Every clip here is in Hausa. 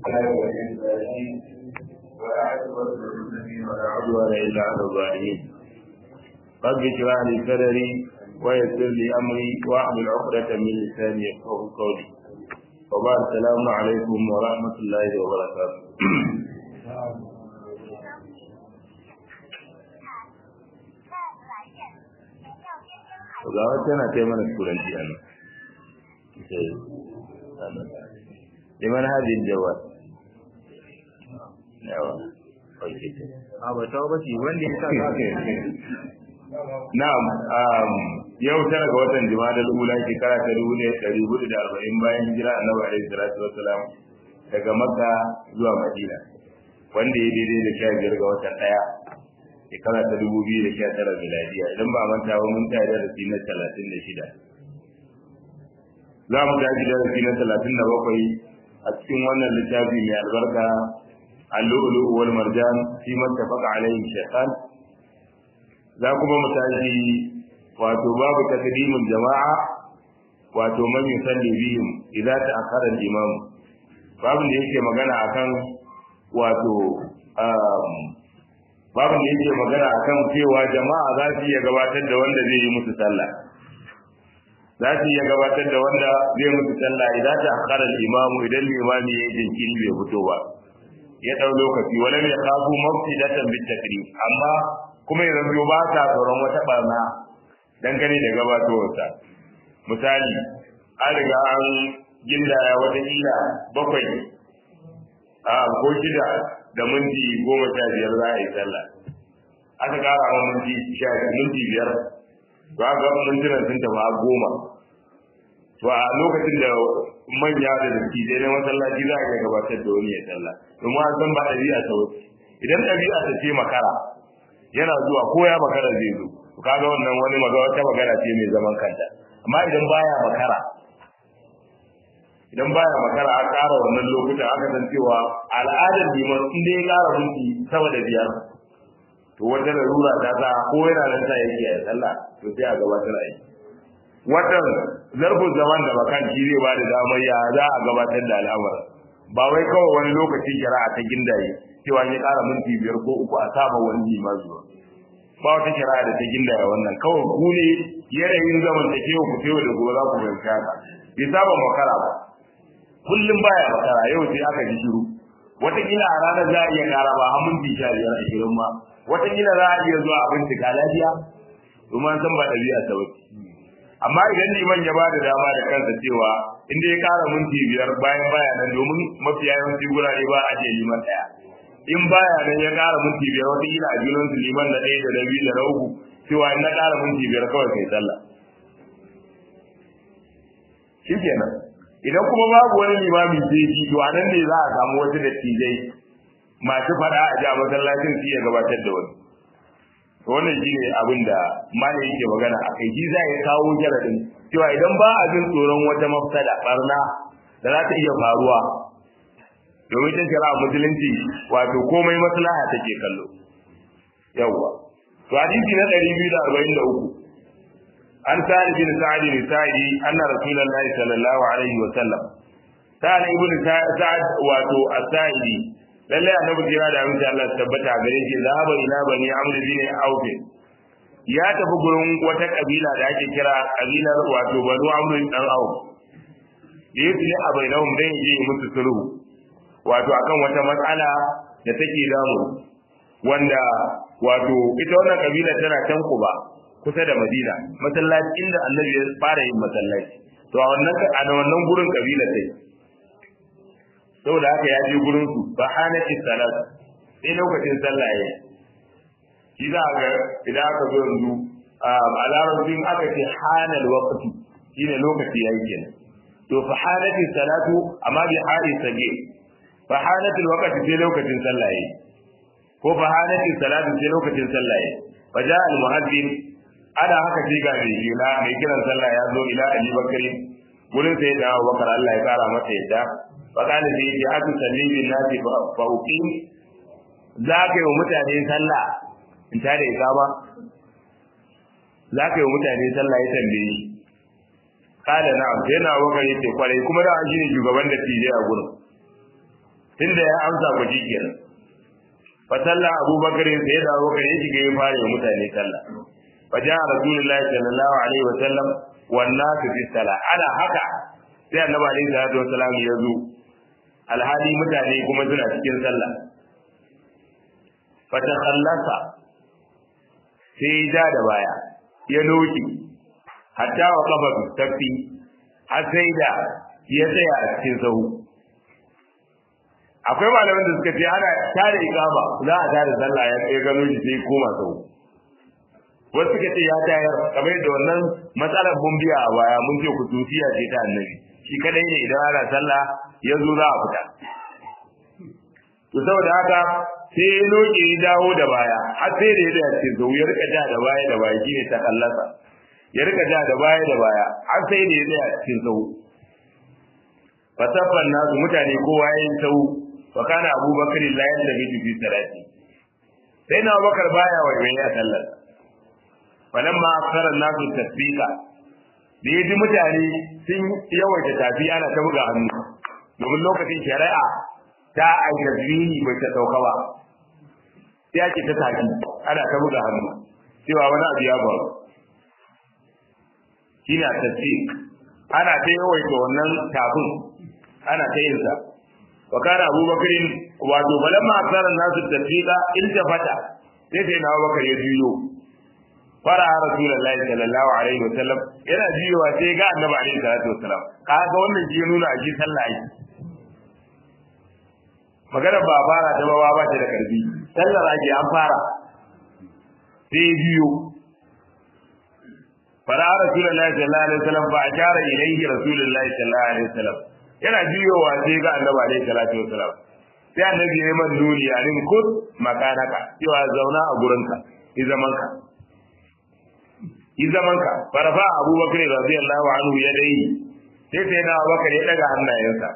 ولا عدوان إلا على الظالمين رب اشرح لي صدري ويسر لي أمري واحلل عقدة من لساني يفقه قولي وبعد السلام عليكم ورحمة الله وبركاته ga wata na ta mana turanci a nan liman hadin jawad yawa a ba ta ba shi wanda ya sa na'am um yau tara ga watan jima'a ula shekara ta dubu ne ɗari hudu da arba'in bayan hijira annabi alaihi salatu wassalam daga makka zuwa madina wanda ya daidai da sha biyar ga watan ɗaya shekara ta dubu biyu da sha tara miladiya idan ba manta ba mun tayi darasi na talatin da shida za mu tashi darasi na talatin da bakwai a cikin wannan littafi mai albarka اللؤلؤ والمرجان فيما اتفق عليه الشيخان za kuma mu tashi wato babu takdimin jama'a wato man yusalli bihim idza ta'akhkhara al-imam babu da yake magana akan wato babu da yake magana akan cewa jama'a za su iya gabatar da wanda zai yi musu sallah za su iya gabatar da wanda zai musu sallah idan ta'akhkhara al-imam idan limami ya jinkiri bai fito ba ya dau lokaci wala ya kafu mafsidatan bit takrim amma kuma yanzu ba ta tsoron wata barna dangane da gabatowarsa misali an riga an gindaya wata kila bakwai a ko shida da minti goma sha biyar za a yi sallah aka kara wa minti sha minti biyar ba ga mintunan sun tafi a goma to a lokacin da manya da dattijai na masallaci za a iya gabatar da wani ya sallah domin an san ba ɗabi'a ta wuce idan ɗabi'a ta ce makara yana zuwa ko ya makara zai zo to kaga wannan wani maga wata magana ce mai zaman kanta amma idan baya makara idan baya makara a ƙara wannan lokutan aka san cewa al'adar liman in dai ya ƙara minti sama da biyar to wata larura ta sa ko yana nan ta yake a sallah to sai a gabatar a yi watan zarfin zaman da bakan shi zai ba da damar ya za a gabatar da al'amarin ba wai kawai wani lokaci shari'a ta gindaye cewa ya ƙara minti biyar ko uku a saba wani liman zuwa ba wata shari'a da ta gindaya wannan kawai ku ne yanayin zaman ta kewa ku tewa da gobe za ku fahimci haka bai saba makara ba kullum baya makara yau sai aka ji shiru wataƙila a ranar za a iya ƙara ba har minti sha biyar ashirin ma wataƙila za a iya zuwa a bincika lafiya domin an san ba ɗabi'a ta wace amma idan liman ya bada dama da kansa cewa inda ya kara minti biyar bayan baya nan domin mafiya yawanci gurare ba a je liman daya in baya nan ya kara minti biyar wata kila a junan su liman da ɗaya da na biyu da na uku cewa in na kara minti biyar kawai kai sallah shikenan idan kuma babu wani limami sai shi to a nan ne za a samu wasu dattijai masu fada a ji a masallacin su iya gabatar da wani wannan shi ne abin da mana yake magana a kai shi za ya kawo jaradin cewa idan ba a jin tsoron wata mafsada barna da za ta iya faruwa domin ta shara musulunci wato komai maslaha take kallo yawwa to hadisi na 243 an sa'id bin sa'id bin sa'id anna rasulullahi sallallahu alaihi wa sallam sa'id ibn sa'id wato as-sa'idi lalle annabi jira da amince Allah tabbata gare shi zahaba ila bani amr bin auf ya tafi gurin wata kabila da ake kira kabilar wato banu amr dan auf da yake ne a bainahum dan yi musu sulhu wato akan wata matsala da take damu wanda wato ita wannan kabila tana can kuba kusa da madina masallaci inda annabi ya fara yin masallaci to a wannan a wannan gurin kabila sai saboda haka ya je gurin su ba hanati salat sai lokacin sallah yayi shi za ga idan aka zo yanzu a larabcin aka ce hanal waqti shine lokaci yayi kenan to fa hanati salatu amma bi hali sage fa hanati waqti sai lokacin sallah yayi ko fa hanati salatu sai lokacin sallah yayi fa ja al muhaddin ana haka sai ga mai jila mai kiran sallah ya zo ila ali bakari gurin sai da Abubakar Allah ya kara masa yadda faƙali da yake aka salli bin nasi fa uqim za ka yi wa mutane sallah in ta da ikama za ka yi wa mutane sallah ya tambaye shi kala na'am sai na wakar yace kwarai kuma da an shine shugaban da tije a gurin tunda ya amsa ku shi kenan fa salla abubakar sai da abubakar ya shiga ya fara wa mutane sallah fa ja rasulullahi sallallahu alaihi wa sallam wan nasu fi sala ana haka sai annabi alaihi salatu wasallam ya zo alhali mutane kuma suna cikin sallah fa takhallasa sai ja da baya ya loki hatta wa kafa tafi har sai da ya tsaya a cikin sahu akwai malaman da suka ce ana tare ikama za a tare sallah ya kai gano shi sai koma sahu wasu suka ce ya tayar kamar yadda wannan matsalar bumbiya a baya mun ce kutusiya ce ta annabi shi kadai ne idan ana sallah ya zo za a fita to saboda haka sai ya loke ya dawo da baya har sai da ya da ce zo ya rika ja da baya da baya shine ta kallasa ya rika ja da baya da baya har sai da ya da cikin sau fasafan nasu mutane kowa ya yi sau wa kana abubakar la yadda bi fi salati sai na abubakar baya wa ya sallar falamma aksara nasu tasbika da ya ji mutane sun yawaita tafi ana ta buga hannu domin lokacin shari'a ta aika zini bai ta sauka ba sai ake ta tafi ana ta buga hannu cewa wani abu ya faru shine tasbik ana ta yawaita wannan tafin ana ta yin sa wa kana abubakarin wato balamma aksara nasu tasbika in ta fata sai sai na abubakar ya juyo fara rasulullahi sallallahu alaihi wa sallam yana jiyowa sai ga annabi alaihi salatu wasallam kaga wannan shi ya nuna a ji sallah yi magana ba fara ta ba ba ta da karfi sallar ake an fara sai biyo fara rasulullahi sallallahu alaihi wasallam fa ashara ilayhi rasulullahi sallallahu alaihi wasallam yana jiyowa sai ga annabi alaihi salatu wasallam sai annabi ya yi man nuni a rin kut makanaka cewa zauna a gurinka i zamanka yi zaman ka farfa abubakar radiyallahu anhu ya dai sai sai na abubakar ya daga hannayensa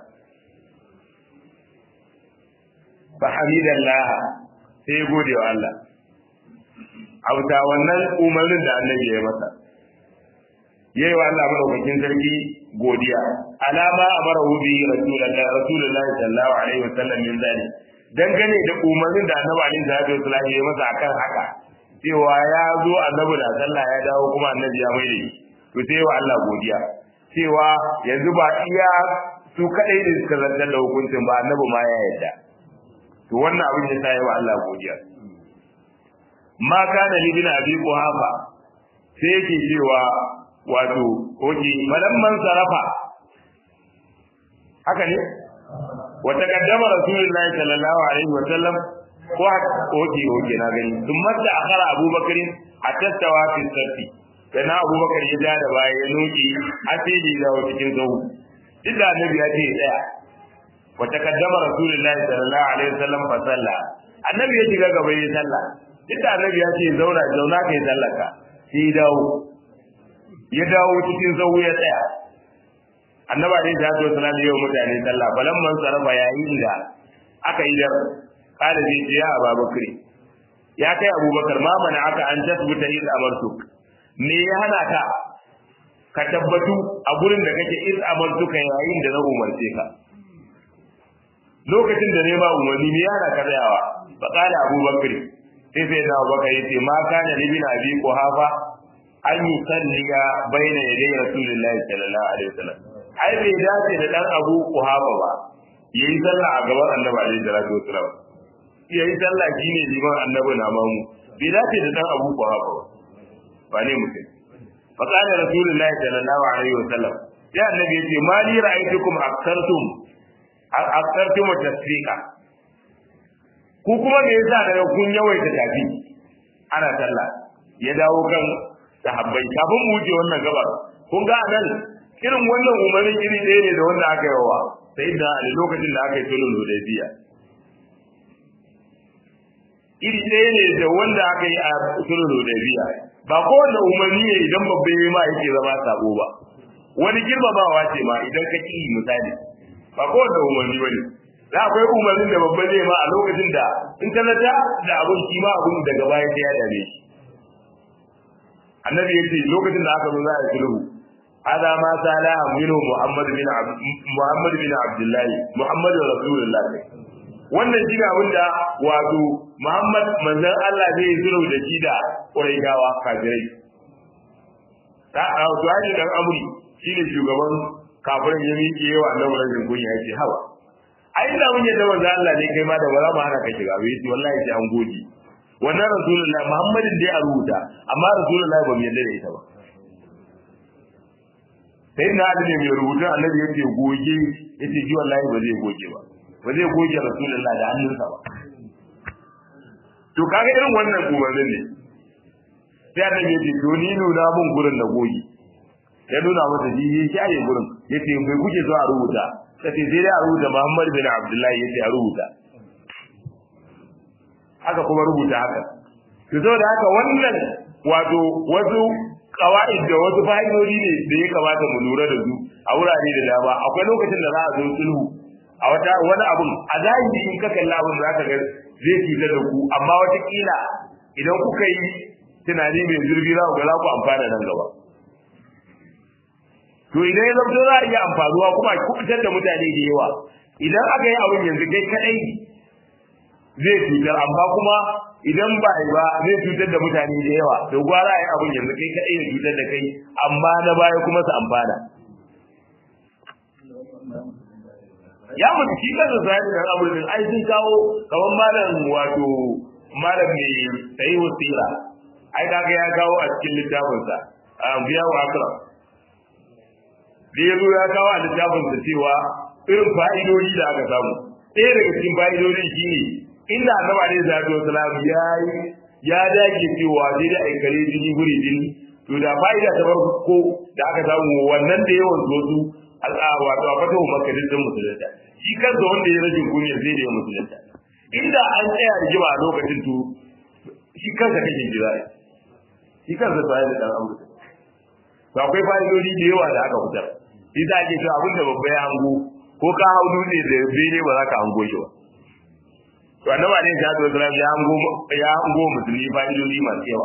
fa hamidallah sai ya gode wa Allah auta wannan umarnin da annabi ya masa yayi wa Allah madaukakin sarki godiya alama amara bi rasulullahi rasulullahi sallallahu alaihi wasallam min zali dangane da umarnin da annabi alaihi salatu wasallam ya masa akan haka cewa ya zo annabi da sallah ya dawo kuma annabi ya mai da to sai wa Allah godiya cewa yanzu ba iya su kadai da suka zartar da hukuncin ba annabi ma ya yarda to wannan abin ya sa wa Allah godiya ma kana li bin abi quhafa sai yake cewa wato oke malamman sarafa haka ne wa taqaddama rasulullahi sallallahu alaihi wa sallam ko oke oke na gani sun mata akhara abubakar a tattawa fi sarfi da na abubakar ya ja da baya ya noki a sai da ya dawo cikin zahu duk da annabi ya ce tsaya wa taqaddama rasulullahi sallallahu alaihi wasallam fa salla annabi ya shiga gaba ya salla duk da annabi ya ce zauna zauna kai sallaka sai ya dawo ya dawo cikin zahu ya tsaya annabi alaihi salatu wasallam ya yi mutane sallah balamman sarafa yayin da aka yi da قال زي يا أبا بكر يا كي أبو بكر ما منعك أن تثبت إذ أمرتك me ya hana ka ka tabbatu a gurin da kake iz amartuka yayin da na umarce ka lokacin da nema umarni me ya hana ka tsayawa fa qala Abu Bakr sai sai da Abu Bakr yace ma kana li bin Abi Quhafa an yusalliya baina yaday Rasulullahi sallallahu alaihi wasallam ai bai dace da dan Abu Quhafa ba yayi sallah a gaban Annabi alaihi salatu wasallam yayi sallah shine liman Annabi na mamu bai dace da dan Abu Quhafa ba ba ne mutum fa qala rasulullahi sallallahu alaihi wasallam ya annabi yace ma li ra'aytukum aktartum aktartum tasfiqa ku kuma me yasa daga kun yawaita tafi ana sallah ya dawo kan sahabbai kafin mu wuce wannan gabar kun ga anan irin wannan umarin iri ɗaya ne da wanda aka yi wa sai da a lokacin da aka yi sulhul hudaybiya iri ɗaya ne da wanda aka yi a sulhul hudaybiya ba kowanne umarni ne idan babban yi ma yake zama sabo ba wani girmamawa ce ma idan ka ki misali ba kowanne umarni ba ne da akwai umarnin da babban zai ma a lokacin da in ka zata da abin shi ma abin daga baya sai ya dame shi annabi ya ce lokacin da aka zo za a yi sulhu hada ma sala minhu muhammad bin muhammad bin abdullahi muhammad rasulullah wannan shi abin da wato Muhammad manzon Allah zai zuro da shi da Quraishawa kafirai ta a wato dan amri shine shugaban kafirin ya miƙe yawa annabi rajin kunya yace hawa ai da mun yadda manzon Allah ne kai ma da ba za mu hana ka shiga bai yace wallahi sai an goge wannan rasulullahi Muhammadin dai a rubuta amma rasulullahi ba mu yadda da ita ba sai na da mai rubutu annabi yace goge yace ji wallahi ba zai goge ba ba zai goge rasulullah da hannunsa ba to kaga irin wannan umarnin ne sai annabi yace to ni nuna mun gurin da goge ya nuna masa ji ya shaye gurin yace bai kuke so a rubuta sai sai dai a rubuta Muhammad bin Abdullahi yace a rubuta haka kuma rubuta haka to saboda haka wannan wato wasu kawaid da wasu fa'idodi ne da ya kamata mu lura da su a wurare da dama akwai lokacin da za a zo sulhu a wata wani abun a zahiri in ka kalli abun za ka ga zai cuta da ku amma wata kila idan kuka yi tunani mai zurfi za ku ga za ku amfana nan gaba to idan ya zamto za a iya amfanuwa kuma a kubutar da mutane da yawa idan aka yi abin yanzu kai kadai zai cutar amma kuma idan ba yi ba zai cutar da mutane da yawa to gwara yi abin yanzu kai kadai ya cutar da kai amma na baya kuma su amfana ya mutu shi kansa sai da amurin ai sun kawo kaman malam wato malam mai sai wasira ai kaga ya kawo a cikin littafinsa a biya wa akram da ya zo ya kawo a littafinsa cewa irin fa'idodi da aka samu ɗaya daga cikin fa'idodin shi ne inda annabi alaihi salatu wasalam ya yi ya dage cewa sai da aikare jini guri jini to da fa'ida ta farko da aka samu wannan da yawan su al'awa wato a fatawa makka din musulunta shi kansa wanda ya rajin kunya sai da ya musulunta inda an tsaya da jima a lokacin to shi kansa kake jira shi kansa sai da dan amurka to akwai fa'idodi da yawa da aka fitar shi za ke cewa abin da babba ya hango ko ka hau dutse da bene ba za ka hango shi ba to annabi alaihi salatu wasallam ya hango ya hango musulmi fa'idodi masu yawa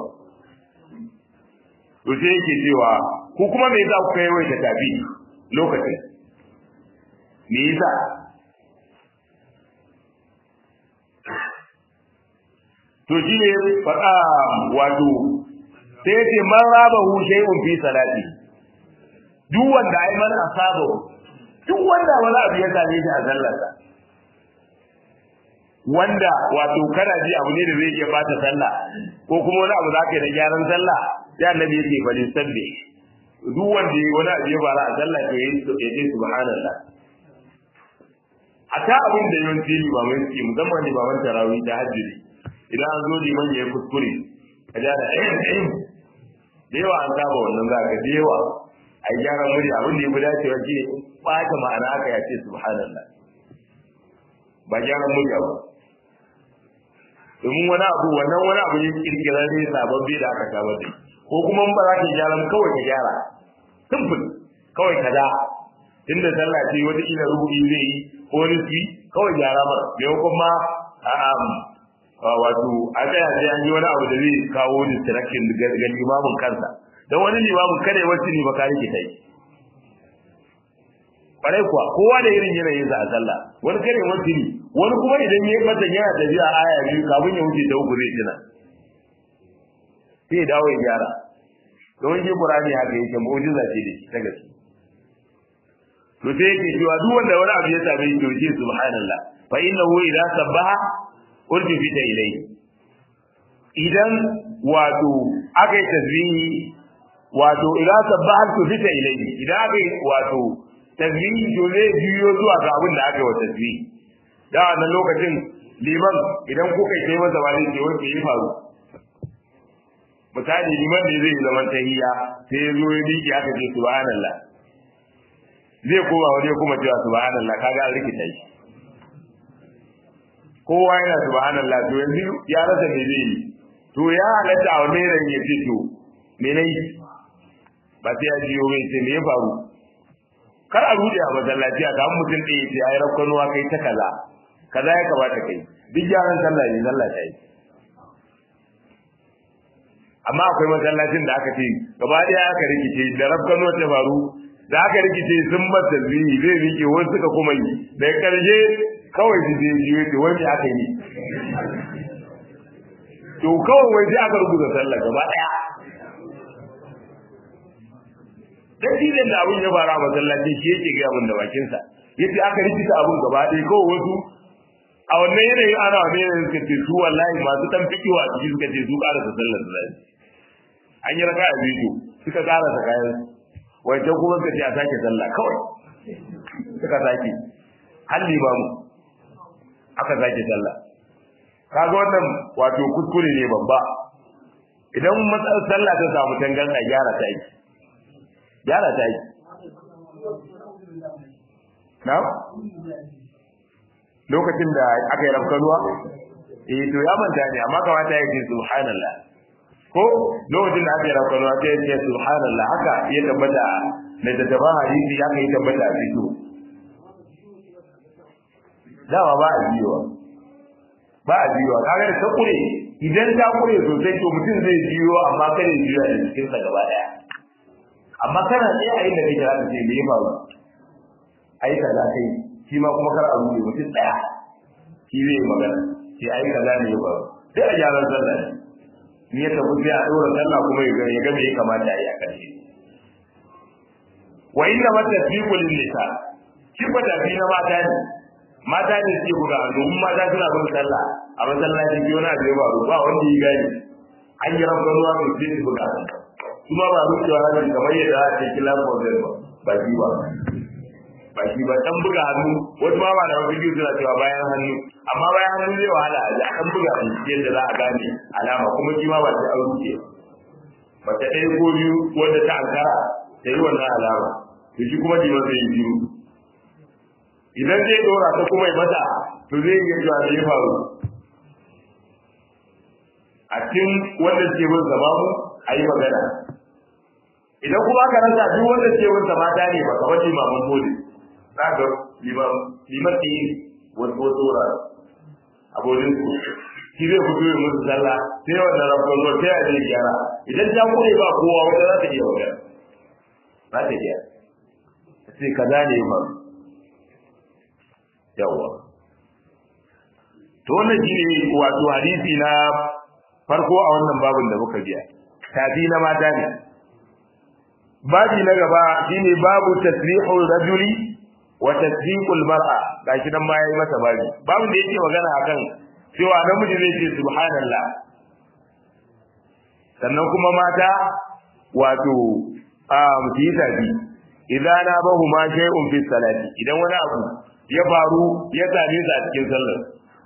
to sai yake cewa ku kuma me yasa kuka yawaita tafi lokacin me yasa to shi ne faɗa wato sai ce man raba hu shay'un fi salati duk wanda ai man asaba duk wanda wani abu ya same shi a sallarsa wanda wato kana ji abu ne da zai iya bata sallah ko kuma wani abu zaka yi da gyaran sallah ya annabi yake bali sabbi duk wanda wani abu ya fara a sallah to yayi ya ce subhanallah ata abin da yawanci limamai suke musamman limaman tarawih da hajjiri idan an zo liman ya yi kuskure a ja da ɗayan ɗayan da yawa an saba wannan za ka da yawa a yi gyaran murya abin da ya fi dacewa shi ne ɓata ma'ana aka ya ce subhanallah ba gyaran murya ba domin wani abu wannan wani abu ne kirkirar ne sababbi da aka saba da ko kuma ba za ka gyaran kawai ka gyara simple kawai ka da tunda sallah ce wata kila rubu'i zai yi ko nufi kawai gyara mara maimakon ma wato a tsaya sai an yi wani abu da zai kawo distraction ga limamin kansa don wani limamin kada ya wasu ne ba ka rike kai kwarai kuwa kowa da irin yanayin sa a sallah wani kare wasu ne wani kuma idan ya mata yana tafiya aya biyu kafin ya wuce ta uku zai tuna sai ya dawo ya gyara don shi qur'ani haka yake mu'jiza ce da shi ta gaske to sai yake cewa duk wanda wani abu ya same shi to ce subhanallah fa innahu idza sabbaha urjifita ilayhi idan wato aka yi tasbihi wato idan sabbaha urjifita ilayhi idan aka yi wato tasbihi to zai biyo zuwa ga abin da aka yi wa tasbihi da wannan lokacin liman idan kuka kai masa ba zai ce wanda ya faru misali liman ne zai zaman tahiyya sai ya zo ya miƙe aka ce subhanallah zai koma wani ya kuma cewa subhanallah kaga an rikita shi kowa yana subhanallah to yanzu ya rasa me zai yi to ya halatta a wani ran ya ce to me nayi ba sai ya jiyo mai sai me ya faru kar a rude a masallaci a samu mutum ɗaya ya ce ai rakkanuwa kai ta kaza kaza ya kamata kai duk gyaran sallah ne sallah ta yi amma akwai masallacin da aka ce gaba ɗaya aka rikice da rakkanuwa ta faru da aka rikice sun bar tasbihi zai rike wasu suka kuma yi da karshe kawai su je jiyo to wani aka yi to kawai wai sai aka rubuta sallah gaba daya dalilin da abin ya fara a masallaci shi yake ga mun da bakin sa yace aka rikita abin gaba daya kawai wasu a wannan yanayin ana wani yanayin suka ce su wallahi masu dan fikiwa a cikin suka ce su ƙara da sallar da zai an yi raka a biyu suka ƙara da kayan wancan kuma suka ce a sake sallah kawai suka sake halli ba mu aka sake sallah kaga wannan wato kuskure ne babba idan matsalar sallah ta samu tangan a gyara ta yi gyara ta yi na lokacin da aka yi rafkanuwa eh to ya manta ne amma kamata ya ce subhanallah ko lokacin da aka yi rafkanuwa sai ya ce subhanallah haka ya tabbata da tattaba hadisi aka yi tabbata a fito dawa ba a biyowa ba a biyowa kaga da ta kure idan ta kure sosai to mutum zai biyo amma kada ya biyo da cikin sa gaba daya amma kana tsaye a inda kake zaka ce me ya faru ai kaza kai shi ma kuma kar a rubuce mutum daya shi zai yi magana sai ai kaza ne ya faru sai a gyaran sallah ne in ya tafi sai a dora sallah kuma ya ga ya ga me ya kamata a yi a karshe wa inna matasbiqu lin nisa shi ba tafi na mata ne mata ne suke buga domin mata suna bin sallah a masallacin biyu na da yawa ba wanda ya gani an yi rafa ruwa mai sai su buga kuma ba rukewa hannun kamar yadda a ce kila fozel ba ba shi ba ba shi ba dan buga hannu wasu ma ba da wasu biyu suna cewa bayan hannu amma bayan hannu zai wahala a ji an buga hannu yadda za a gane alama kuma shi ma ba sai an ruke mace ɗaya ko biyu wanda ta ankara ta yi wannan alama to shi kuma liman zai yi biyu idan zai dora ta kuma yi mata to zai yi cewa da ya faru a cikin wanda ke bin zama mu a yi magana idan kuma aka rasa duk wanda ke bin zama ta ne ba kamar limamin bode za ga liman ɗin wasu wasu wura a bodin su shi zai fito yi musu sallah sai wannan rafon ruwa sai a zai gyara idan ta kure ba kowa wanda za ta iya magana za ta iya sai kaza ne ba yawa to wannan shine wato hadisi na farko a wannan babin da muka biya tafi na mata ne babi na gaba shine babu tasrihul rajuli wa tasdiqul mar'a gashi nan ma yayi masa babi babin da yake magana akan cewa namiji zai ce subhanallah sannan kuma mata wato a mutu tafi idan na bahu ma shay'un fi salati idan wani abu ya faru ya same su a cikin sallar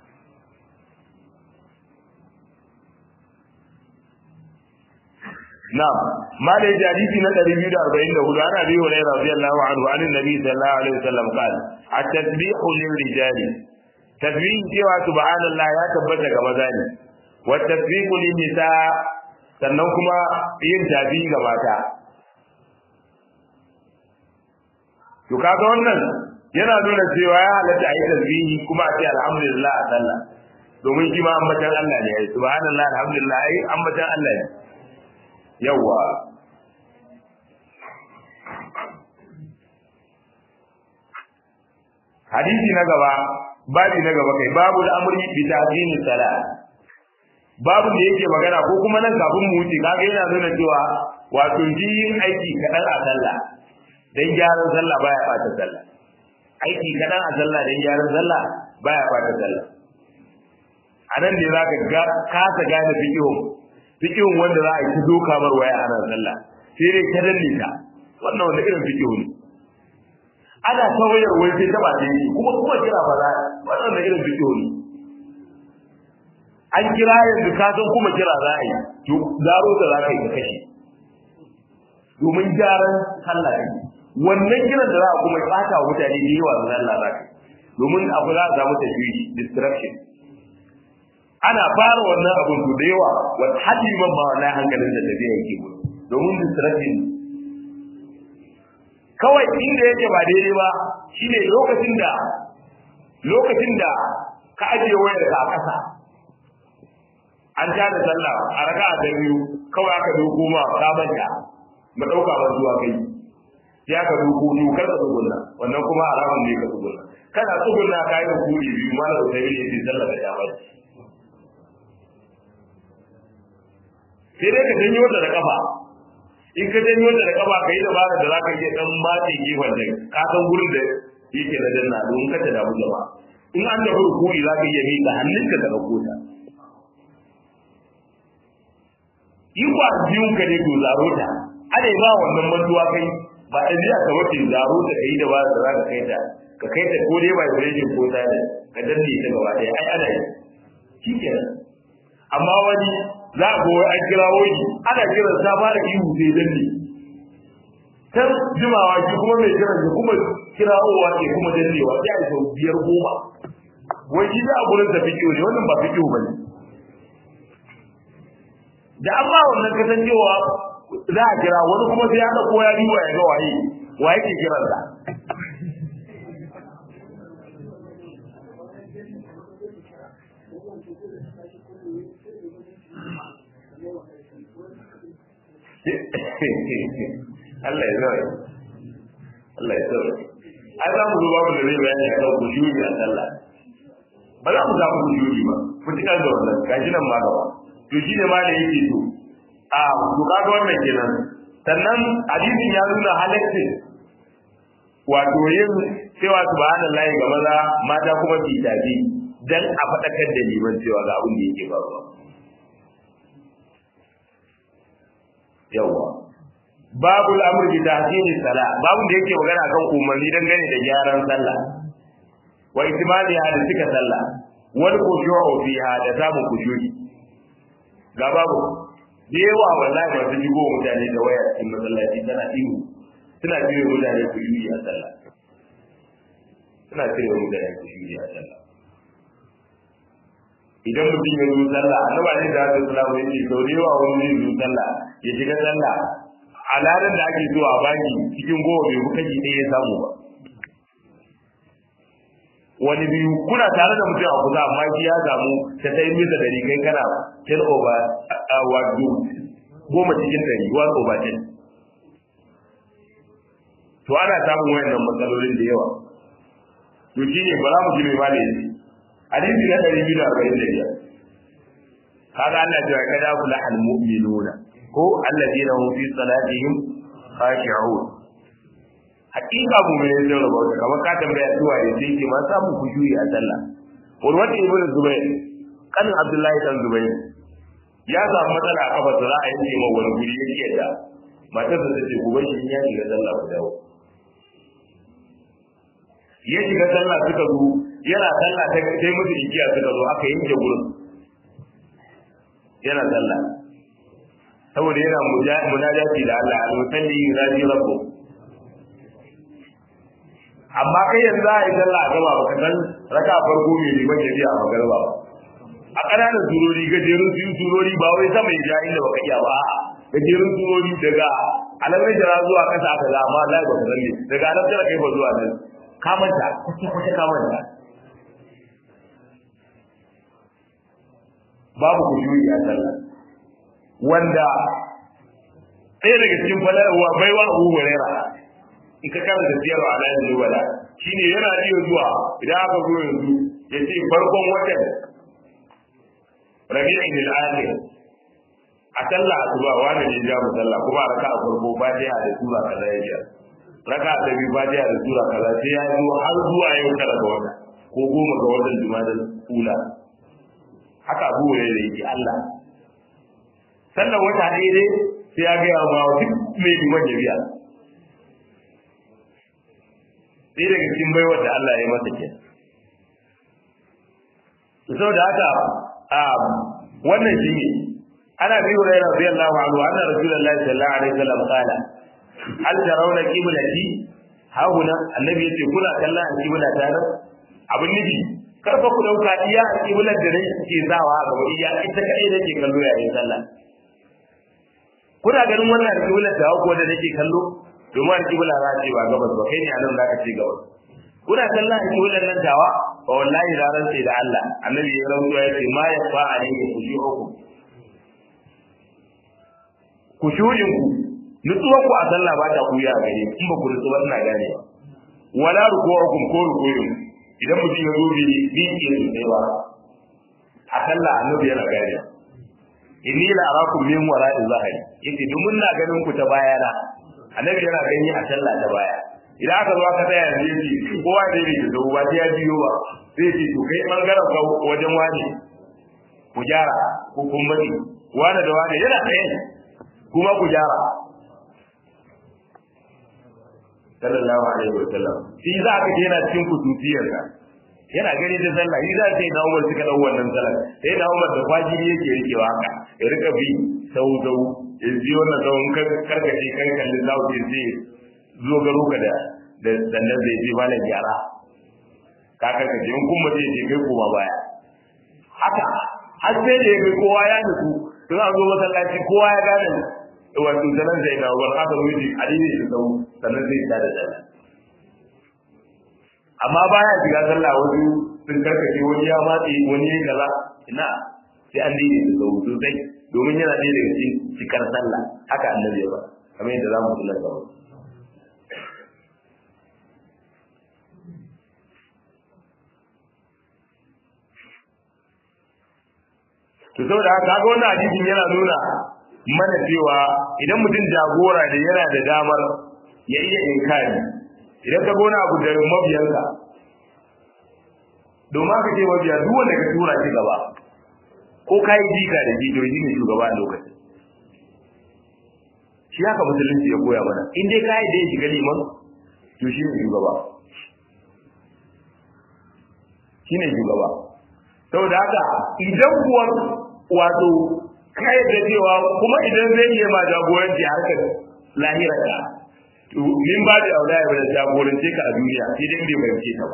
na'am malai hadisi na 244 ana bi wa radiyallahu anhu an annabi sallallahu alaihi wasallam qala at-tasbihu lil-rijali tasbih cewa subhanallah ya tabbata ga maza ne wa tasbihu lin-nisa sannan kuma yin tabi ga mata to kaga wannan yana nuna cewa ya halatta a yi tasbihi kuma a ce alhamdulillah a sallah domin shi ma ambatan Allah ne subhanallah alhamdulillah ai ambatan Allah ne yawa hadisi na gaba babi na gaba kai babu al'amri bi ta'zimi salat babu da yake magana ko kuma nan kafin mu wuce kaga yana nuna cewa wato yin aiki kadan a sallah dan gyaran sallah baya bata sallah aiki kadan a sallah dan gyaran sallah baya bata sallah anan ne zaka ga kasa gane fiqhun fiqhun wanda za a yi doka mar waya ana sallah sai dai ka dalle ta wannan wanda irin fiqhu ne ana tawayar wai sai ta ba ta yi kuma kuma kira ba za wannan da irin fiqhu ne an kira yanzu ka san kuma kira za a yi to zaro da za ka yi ka kashe domin gyaran sallah ne wannan kiran da za a kuma ɓata wa mutane da yawa da Allah za ka domin abu za a samu tashwishi distraction ana fara wannan abun to da yawa wata hadi man ma wallahi hankalin da tafiya yake domin distraction kawai inda yake ba daidai ba shine lokacin da lokacin da ka ajiye wayar ka a ƙasa an ta da sallah a raka'a ta biyu kawai aka dauko ma ka manta mu dauka ban zuwa kai ya ka duku dukar ka tsugunna wannan kuma haramun ne ka tsugunna kana tsugunna ka yi rukuni biyu ma da sai ne sai sallar da ya bai sai dai ka janyo ta da kafa in ka janyo ta da kafa ka yi dabara da zaka iya dan matse gefen da ka san gurin da yake na danna don ka ta damu jama'a in an da rukuni zaka iya miƙa hannunka ka dauko ta in ba biyun ka ne to zaro ta ana ba wannan mantuwa kai ba a biya ka wace zaro ta kai da ba da za ka kai ta ka kai ta ko dai vibration ko ta ne ka danne ta gaba ɗaya ai ana yi shi kenan amma wani za a ga an kira wani ana kiran sa fara ihu sai danne can jimawa shi kuma mai kiran shi kuma kirawowa ne kuma dannewa sai a sau biyar goma wai shi da a gurin da fikiyo ne wannan ba fikiyo ba ne da an ba wannan kasancewa za a kira wani kuma sai ya ɗauko ya riwa ya ga waye wa yake kiran sa Allah ya zaure Allah ya zaure ai za mu zo babu da zai bayani a kan kujuri a sallah ba za mu samu kujuri ba mutukar da wannan gashi nan ma gaba to shi ne ma da yake so a to kaga wannan kenan sannan hadisin ya nuna halaccin wato yin cewa subhanallahi ga maza mata kuma su tafi dan a faɗakar da liman cewa ga abin da yake faruwa yawa babu al'amr bi tahsini sala babu da yake magana kan umarni dangane da gyaran sallah wa itimaliha da cika sallah wal khushu'u fiha da samun khushu'i ga babu da yawa wallahi ba su shigo mutane da waya cikin masallaci tana ihu suna cire mutane ku yi a sallah suna cire mutane ku yi a sallah idan mutum ya zo sallah annaba ne da haka sallah wani ce sau da yawa wani zai zo sallah ya shiga sallah a ladan da ake so a baki cikin goma bai kuka ji ɗaya ya samu ba wani biyu kuna tare da mutum a kusa amma shi ya samu ta sai mita dari kai kana ten over wato goma cikin dari one over ten to ana samun wayannan matsalolin da yawa to shi ne ba za mu ji mai mali yanzu hadisi na ɗari biyu da arba'in da biyar kaga Allah cewa kada kula al mu'minuna ko alladina hum fi salatihim khashi'un hakika mu ne zai raba ka kamar ka tambaya zuwa ya sai ke ma samu kushuri a sallah urwat ibn zubair kanin abdullahi dan zubair ya samu matsala a kafa za a yanke ma wani guri ya ce da matar da take gobe shi ya shiga sallah ku dawo ya shiga sallah suka zo yana sallah ta sai musu igiya suka zo aka yanke gurin yana sallah saboda yana munajati da Allah al-musalli yunadi rabbuh amma kai yanzu za a yi sallah a gaba baka san raka farko mai liman ya biya a magarba ba a ƙananan surori gajerun su surori ba wai sama ya ja inda baka iya ba a'a gajerun surori daga alamai jira zuwa ƙasa aka za amma Allah ba san ne daga alam jira kai ba zuwa nan ka manta kuce kuce ka manta babu kushuri a sallah wanda ɗaya daga cikin falarwa baiwa Abu Hurairah in ka karanta siyar wa alayin zuwala shi ne yana iya zuwa idan aka zo yanzu ya ce farkon watan rabi'in al-akhir a sallah asuba wani ne ja mu sallah kuma raka a farko fatiha da sura kaza ya ja raka ta biyu fatiha da sura kaza sai ya zo har zuwa yau tara ga wata ko goma ga watan juma'a ula haka abu ne da yake Allah sallar wata daidai sai ya gaya ma duk mai liman ya biya sai daga cikin baiwar da Allah ya masa ke. Saboda haka a wannan shi ne ana bi wa rayuwa rabbi Allah wa anhu anna rasulullahi sallallahu alaihi wasallam qala hal tarawna qiblati hauna annabi yace kuna kallon qibla ta nan abin nufi karfa ku dauka iya qiblar da nake ke zawa a gaba iya ita kai nake kallo yayin sallah kuna ganin wannan qiblar da ko da nake kallo domin alƙibla za ce ba gabas ba kai ne anan za ka ce gabas kuna kallon alƙiblan nan tawa wa wallahi da ran sai da Allah annabi ya rantsuwa ya ce ma ya fa alayhi khushu'ukum khushu'in ku nutsuwar ku a sallah ba ta kuya a gare in ba ku nutsuwa ina gane ba wala ruku'ukum ko ruku'un idan mutum ya zo bi bi ke sosai ba a sallah annabi yana gane inni la arakum min wara'i zahiri yace domin na ganin ku ta baya na annabi yana gani a sallah ta baya idan aka zo aka tsaya yanzu yace kowa da yake da ba ya biyo ba sai ce to kai bangaren ka wajen wani ku gyara ko kun bari wani da wani yana tsaye kuma ku gyara sallallahu alaihi wa sallam shi za ka je yana cikin kututiyar ka yana gani da sallah shi za ka yi na umar suka dau wannan sallah sai na umar da kwajiri yake rikewa haka ya rika bi sau sau ya ji wannan sau karkace kan kallin zawo ya ce zo garo ka da da sannan zai je malam gyara ka karkace in kuma zai je kai koma baya haka har sai da ya kai kowa ya nutsu sun an zo masallaci kowa ya gane wato sanan sai na umar haka wuce a daidai da sau sannan zai ta da sallah amma baya shiga sallah wasu sun karkace wani ya matse wani ya kaza ina sai an daidai da sau sosai domin yana ɗaya daga cikin cikar sallah haka annabi ya ba kamar yadda za mu kula da wani to saboda haka ga wannan hadisin yana nuna mana cewa idan mutum jagora da yana da damar ya iya inkari idan ka gona abu da mabiyanka domin aka ce mabiya duk wanda ka tura shi gaba ko ka yi jika da jido shi ne shugaba a lokacin shi haka musulunci ya koya mana in dai ka yi da ya shiga liman to shi ne shugaba shi ne shugaba saboda haka idan kuwa wato ka yi da cewa kuma idan zai iya ma jagoranci harkar lahirarka min ba da aula ya jagorance ka a duniya sai dai bai fahimce ta ba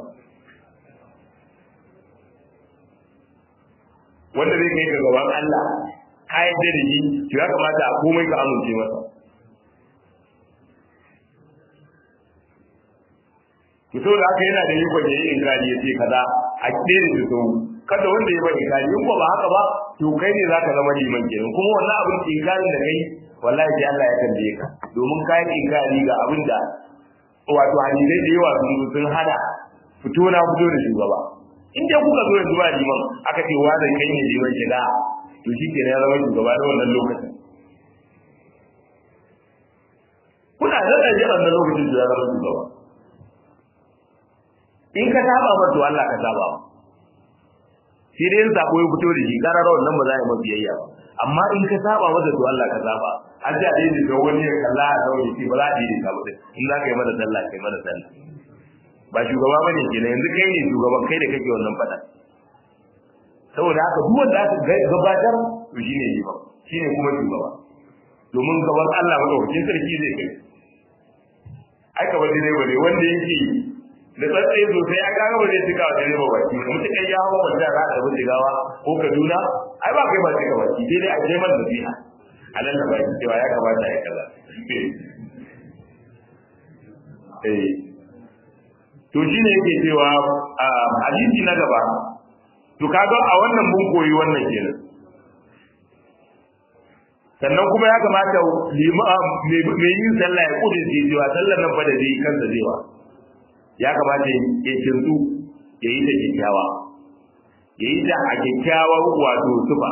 wanda zai kai ka gaban Allah ka yadda da shi to ya kamata a komai ka amince masa to saboda haka yana da ikon ya yi inkari ya ce kaza a ɗaya da sau kada wanda ya bari inkari in ba haka ba to kai ne zaka zama liman kenan kuma wannan abin inkarin da kai wallahi sai Allah ya tambaye ka domin ka yi inkari ga abin da wato hadisai da yawa sun sun hada fito na fito da shugaba in dai kuka zo yanzu ba liman aka ce wa da kai ne liman shiga to shi ke ya zama shugaba da wannan lokacin kuna da da jiran da lokacin da ya zama shugaba in ka saba ba to Allah ka saba ba shi dai in sako ya fito da shi karara wannan ba za a yi mafi biyayya ba amma in ka saba masa to Allah ka saba an ji a daidai da wani ya kalla a zaune shi ba za a daidai ka mutum in za ka yi mana sallah kai mana sallah ba shugaba bane kenan yanzu kai ne shugaban kai da kake wannan fada saboda haka duk wanda aka gabatar to shine ne ba shine kuma shugaba domin gaban Allah madaukakin sarki zai kai ai ka bade ba ne wanda yake da tsatsaye sosai a kaga ba zai cika wa dare ba baki mutum kai ya hawa wanda za a bin gawa ko Kaduna ai ba kai ba cika baki sai dai a je man nasiha a nan da baki cewa ya kamata ya kaza eh to shine yake cewa hadisi na gaba to kaga a wannan mun koyi wannan kenan sannan kuma ya kamata mai yin sallah ya kudin cewa sallar nan fa da zai kansa zai ya kamata ya kintu ya yi da kyakkyawa ya yi da a kyakkyawar wato tufa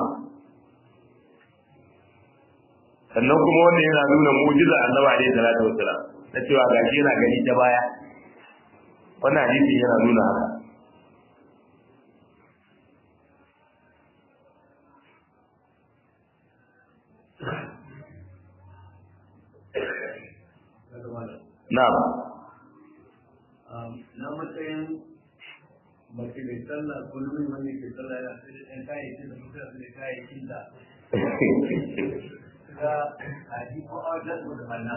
sannan kuma wannan yana nuna mujiza annabi alaihi salatu wassalam na cewa gashi yana gani ta baya wannan hadisi yana nuna haka Na'am. na matsayin mace mai sallah ko nuni wanda ke sallah yana sai da ɗan kayayyakin da mutum da kayayyakin da ga haji ko a wajen da banna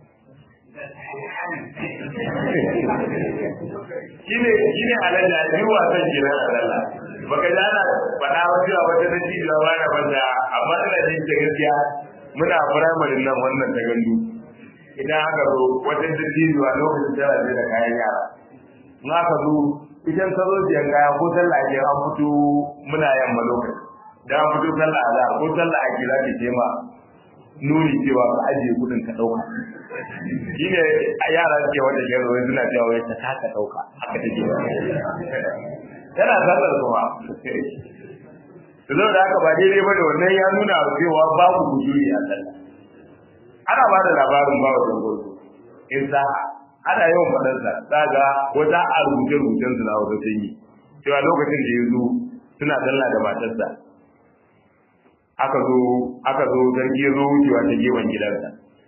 shine shine alalla yi wasan jiran alalla baka ji ana faɗa wa cewa wata na cijiya ba na banda amma ina jin ta gaskiya muna firamare nan wannan ta gandu idan aka zo wata dattijuwa lokacin tana zai da kayan yara in aka zo idan ka zo siyan kaya ko sallah ake an fito muna yamma lokaci da an fito sallah a ko sallah ake za ta ce ma nuni cewa ka ajiye kudin ka dauka shine a yara suke wanda ke zuwa suna cewa wai ta taka dauka haka take tana sallar kuma to da haka ba daidai bane wannan ya nuna cewa babu kujuri a sallah ana ba da labarin ba wa dangoto in sa ana yawan faɗar sa daga wata a rubuce rubucen su na wata sanyi cewa lokacin da ya zo suna sallah da matarsa aka zo aka zo zargi ya zo wucewa ta gefen gidansa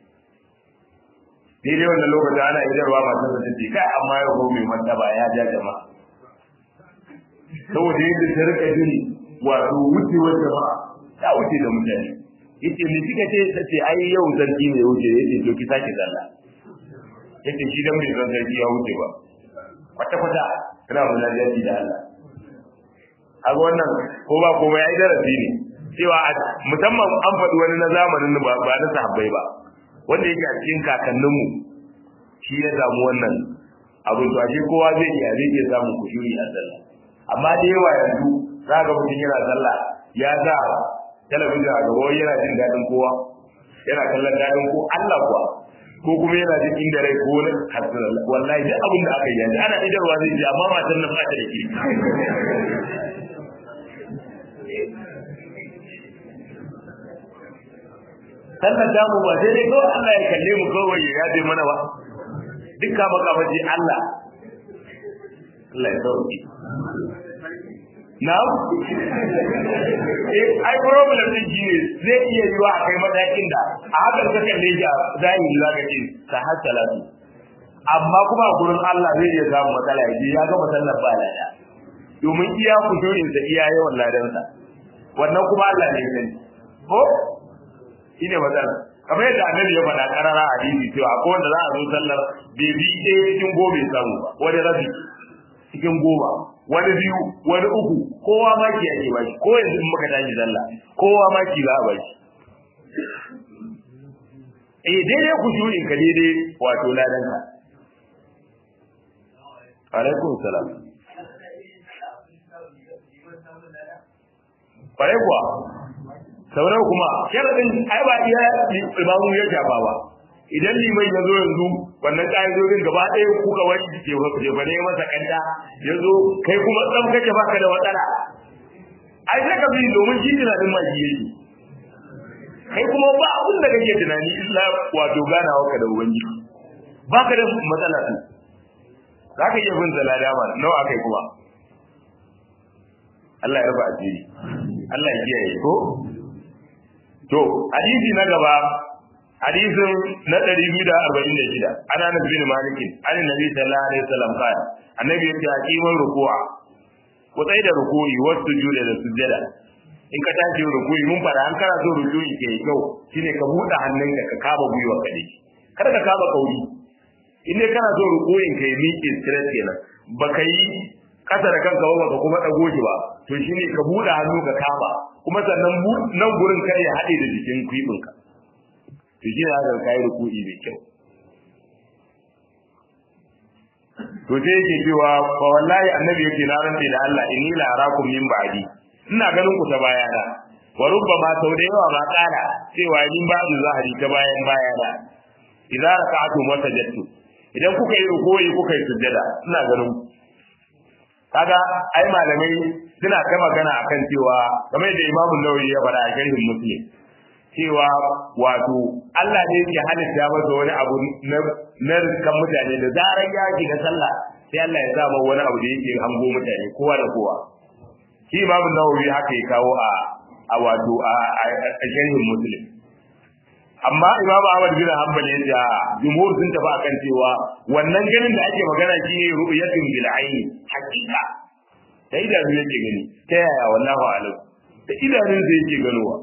ni dai wannan lokacin ana idarwa matarsa ta ce kai amma ya ko mai martaba ya ja jama'a saboda yadda ta rika jin wato wucewar jama'a ta wuce da mutane yace me kika ce ta ce ai yau zargi ne wuce yace to ki sake sallah yace shi dan bai san zargi ya wuce ba kwata kwata kana munajaji da Allah kaga wannan ko ba ko ya darasi ne cewa musamman an faɗi wani na zamanin ba ba na sahabbai ba wanda yake a cikin kakanninmu shi ya samu wannan abin to ashe kowa zai iya zai iya samun kushuri a sallah amma da yawa yanzu za ga mutum yana sallah ya sa talabijin a gaba yana jin daɗin kowa yana kallon daɗin ko Allah kuwa ko kuma yana jin inda rai ko na hasbunallah wallahi duk abin da aka yi yanzu ana idarwa zai ji amma matan nan ba ta da kirki sannan damu ba sai dai kawai Allah ya kalle mu kawai ya yaje mana ba dukkan makamaji Allah Allah ya sauki na'am eh ai problem din shine zai iya yiwa a kai matakin da a hakan ka kalle shi a zahiri zaka ce ka hasala su amma kuma a gurin Allah zai iya samu matsala ya ya ga masallar ba lada domin iya kudurin sa iya yawan ladansa wannan kuma Allah ne ya sani ko shine matsala kamar yadda annabi ya faɗa karara a hadisi cewa ko wanda za a zo sallar bai bi ɗaya cikin goma ya samu ba wani rabi cikin goma wani biyu wani uku kowa maki ake ba shi ko yanzu in muka tashi sallah kowa maki za a ba shi eh daidai ku in ka daidai wato ladan ka alaikum salam kwarai kuwa sauran kuma sharadin ai ba iya imamu ya shafa ba idan liman ya zo yanzu wannan ƙa'idodin gaba ɗaya kuka wani ke ke ba ne masa kanta ya zo kai kuma tsam kake baka da matsala ai sai ka bi domin shi tunanin ma shi yake kai kuma ba abin da kake tunani illa wato ganawa ka da ubangiji baka da matsala su za ka iya bin zalada ma nawa kai kuma Allah ya raba asiri Allah ya kiyaye ko to hadisi na gaba hadisin na 246 ana nabi bin malikin an nabi sallallahu alaihi wasallam kan annabi ya ce hakiman ruku'a ku tsai da ruku'i wasu juda da sujjada in ka tashi ruku'i mun fara an kana so ruku'i ke kyau shine ka buɗe hannunka ka kaba gwiwa ka dai kada ka kaba kauri in dai kana so ruku'in ka yi miƙe straight kenan baka yi kasa da kanka ba baka kuma dago shi ba to shine ka buɗe hannu ka kama kuma sannan nan gurin kar ya haɗe da jikin kwibinka to shi ne haka kai ruku'i mai kyau to sai yake cewa fa wallahi annabi yake na rantsa da Allah inni la arakum min ba'di ina ganin ku ta bayana wa rubbama sau da yawa ma kala cewa min ba'du zahari ta bayan bayana idza raka'tum wa sajadtum idan kuka yi ruku'i kuka yi sujjada ina ganin ku kaga ai malamai suna ta magana akan cewa kamar da Imam Nawawi ya faɗa a sharhin Muslim cewa wato Allah ne yake halitta masa wani abu na na kan mutane da zarar ya shiga sallah sai Allah ya sa wani abu da yake hango mutane kowa da kowa shi Imam Nawawi haka ya kawo a a wato a sharhin Muslim amma Imam Ahmad bin Hanbal ya ce jumhur sun tafi akan cewa wannan ganin da ake magana shine ru'yatun bil aini hakika da idanu yake gani ta yaya wallahu alam da idanun sa yake ganowa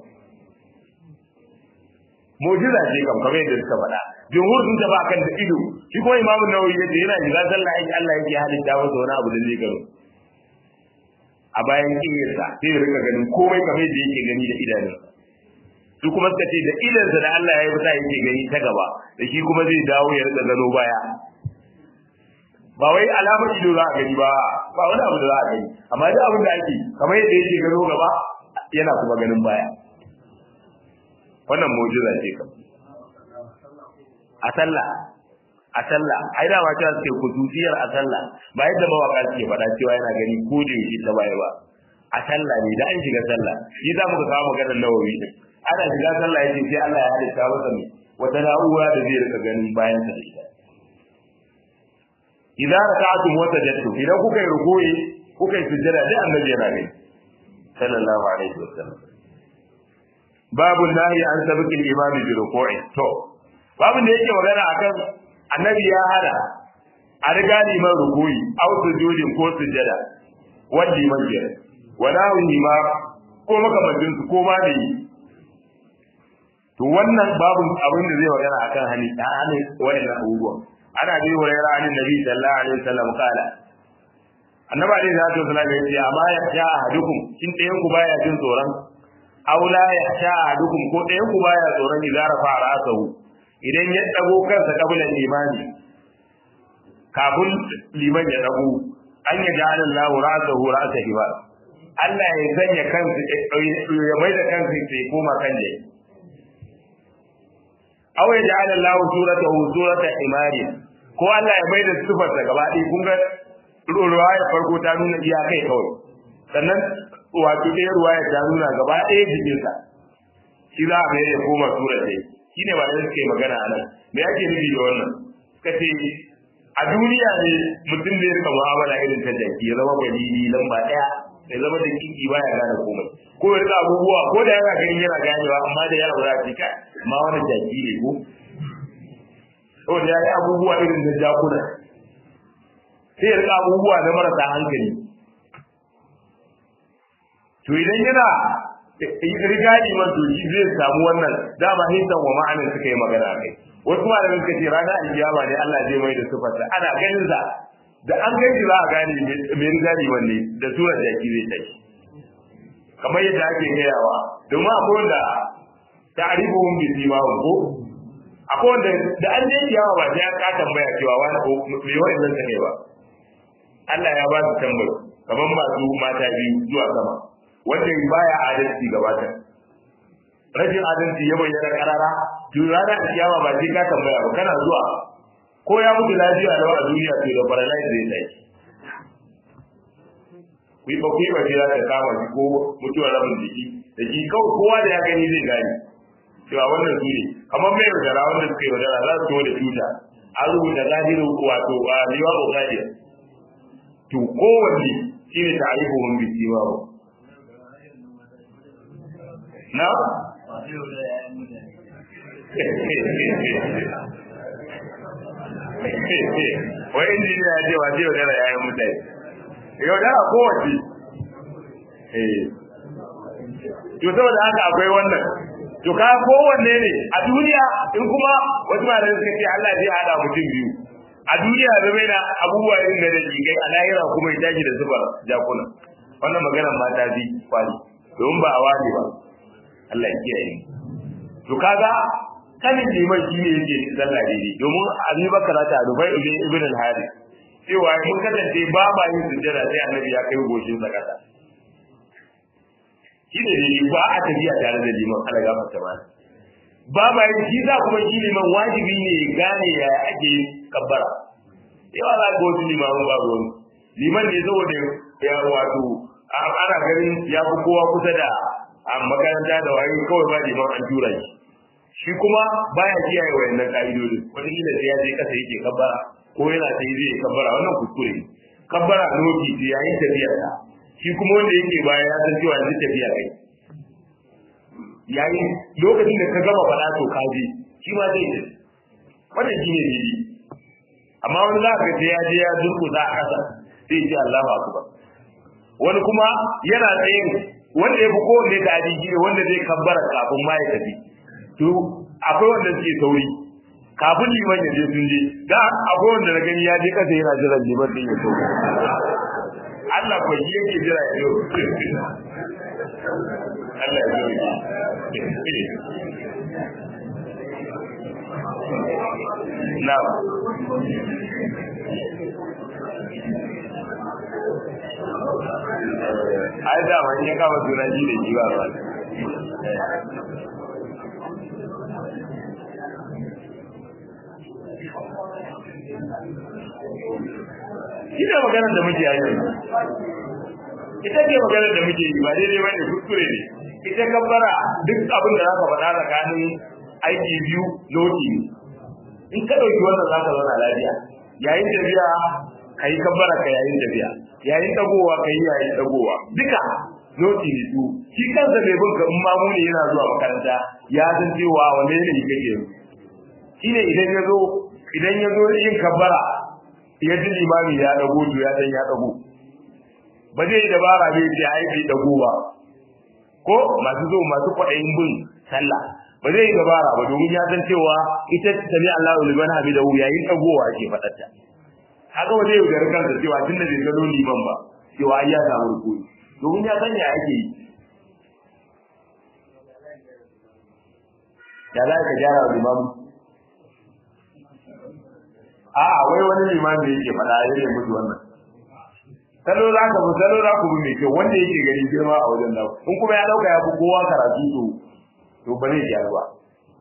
mu'jiza ce kam kamar yadda suka faɗa jumhur sun tafi akan da ido shi kuma Imam Nawawi ya ce yana shiga sallah aiki Allah yake halitta masa wani abu da zai gano a bayan kiyarsa sai ya rika ganin komai kamar yadda yake gani da idanunsa su kuma suka ce da idansa da Allah ya yi sa yake gani ta gaba da shi kuma zai dawo ya rika gano baya ba wai alamar ido za a gani ba ba wani abu da za a gani amma duk abin da ake kamar yadda yake gano gaba yana kuma ganin baya wannan mu'jiza ce kam a sallah a sallah ai da ma cewa suke kususiyar a sallah ba yadda mawaka suke faɗa cewa yana gani ko da yake ta baya ba a sallah ne da an shiga sallah shi za mu ka kawo maganar nawawi din ana shiga sallah yace sai Allah ya halitta masa ne wata na'ura da zai rika ganin bayan sa da ita idan raka'atum wa sajadtum idan kuka yi ruku'i kuka yi sujjada dai annabi yana gani sallallahu alaihi wasallam babu nahi an sabiki al-imam bi ruku'i to babu da yake magana akan annabi ya hada a riga liman ruku'i aw sujudin ko sujjada wanda liman ya wala ma ko makamancin su ko ma da yi to wannan babu abin da zai magana akan hani ta hani wa'annan abubuwan ana bi hurairah an nabi sallallahu alaihi wasallam kala annabi alaihi salatu wasallam ya ce amma ya sha ahadukum kin ɗayan ku baya jin tsoron aw la ya sha ahadukum ko ɗayan ku baya tsoron idan rafa ra'sahu idan ya dago kansa kabilan limani kafin liman ya dago an ya ja'ala Allahu ra'sahu ra'sa hibar Allah ya sanya kansa ya mai da kansa sai koma kan dai aw ya ja'ala Allahu suratahu surata himari ko Allah ya bai da sifar sa gaba ɗaya kun ga ruwaya farko ta nuna iya kai kawai sannan wato ɗaya ruwaya ta nuna gaba ɗaya jikinsa shi za a mai ya koma surar dai shi ne malamai suke magana a nan me ake nufi da wannan suka ce a duniya ne mutum zai rika mu'amala irin ta jaki ya zama balili lamba ɗaya ya zama da kinki baya gane komai ko ya rika abubuwa ko da yana ganin yana ganewa amma da yaro za ce kai ma wani jaki ne ko saboda ya yi abubuwa irin da jakuna sai ya rika abubuwa na marasa hankali to idan yana riga liman to shi zai samu wannan dama hisan wa ma'anin suka yi magana kai wasu malamin suka ce ranar alkiyama ne Allah zai mai da sifarsa ana ganin sa da an kai shi za a gane mai riga liman ne da surar jaki zai tashi kamar yadda ake gayawa domin akwai wanda ta'rifuhum bi simahum ko akwai wanda da an je kiyama ba sai ka tambaya cewa wani ko me wannan take ba Allah ya ba su tambayi kamar masu mata biyu zuwa sama wanda baya adalci gaba ta rashin adalci ya bayyana karara to rana da kiyama ba sai ka tambaya ba kana zuwa ko ya mutu lafiya da a duniya to da paralyze zai tsaye ku yi ba ku yi ba sai ta kama shi ko mutuwar rabin jiki da shi kawai kowa da ya gani zai gane cewa wannan su ne kamar mai yaudara wanda suka yi yaudara za su da tuta an rubuta zahiru wato a liwa ko zahir to kowanne shi ne ta'arifu mun bi siwa ba na wai injiniya ya ce wa zai yaudara ya yi mutane yaudara kowace to saboda haka akwai wannan to ka kowanne ne a duniya in kuma wasu malamai suka ce Allah zai hada mutum biyu a duniya da bai na abubuwa irin da da jigai a lahira kuma ya tashi da zuba jakuna wannan maganar mata bi kwali domin ba a wani ba Allah ya kiyaye to kaga kanin liman shi ne yake sallah daidai domin Abi Bakar ta Dubai ibn Ibn al-Harith cewa mun kasance ba ba yin sujjada sai Annabi ya kai goshin sa kasa shi ne daidai ba a tafiya tare da liman ala gafar ta ba ba ba yin shi za kuma shi liman wajibi ne ya gane ya ake kabbara yawa za ga wasu limamin ba ruwan liman ne saboda ya wato ana ganin ya fi kowa kusa da a makaranta da waye kawai ba liman an tura shi shi kuma baya kiyaye wayannan ka'idodi wata kila sai ya je kasa yake kabbara ko yana sai zai kabbara wannan kuskure kabbara lokaci sai yayin tafiyar ta shi kuma wanda yake baya ya san cewa yanzu tafiya kai yayin lokacin da ka gama faɗa to ka je shi ma zai je wannan shi ne daidai amma wani za ka ga ya je ya durkusa a ƙasa sai ce Allahu akbar wani kuma yana tsayin wanda ya fi kowanne da adiji ne wanda zai kabbara kafin ma ya tafi to akwai wanda suke sauri kafin liman ya je sun je da akwai wanda na gani ya je kasa yana jiran liman din ya so Allah ko shi yake jira ya zo Allah ya zo na ai da man ya kama sunan shi da shi ba ba ina maganar da muke yi ita ce maganar da muke yi ba daidai bane kuskure ne ita kabbara duk abin da zaka faɗa tsakanin aiki biyu loti in ka ɗauki wannan zaka zauna lafiya yayin tafiya ka yi kabbara ka yayin tafiya yayin dagowa ka yi yayin dagowa duka loti ne su shi kansa mai bin ka in mamu ne yana zuwa makaranta ya san cewa wanne ne kake yanzu shine idan ya zo idan ya zo yin kabbara ya ji limami ya dago to ya san ya dago ba zai dabara bai ce ai bai dago ba ko masu zo masu kwaɗayin bin sallah ba zai dabara ba domin ya san cewa ita sami Allahu liman hamidahu yayin dagowa ake faɗarta haka ba zai yaudari kansa cewa tunda bai gano liman ba cewa ai ya samu rukuni domin ya san ya ake yi da za ka gyara wa limamu a wai wani limami da yake faɗa ya yi mutu wannan salo za ka bi salo za ku bi mai kyau wanda yake ganin girma a wajen nan in kuma ya ɗauka ya fi kowa karatu to to ba zai gyaru ba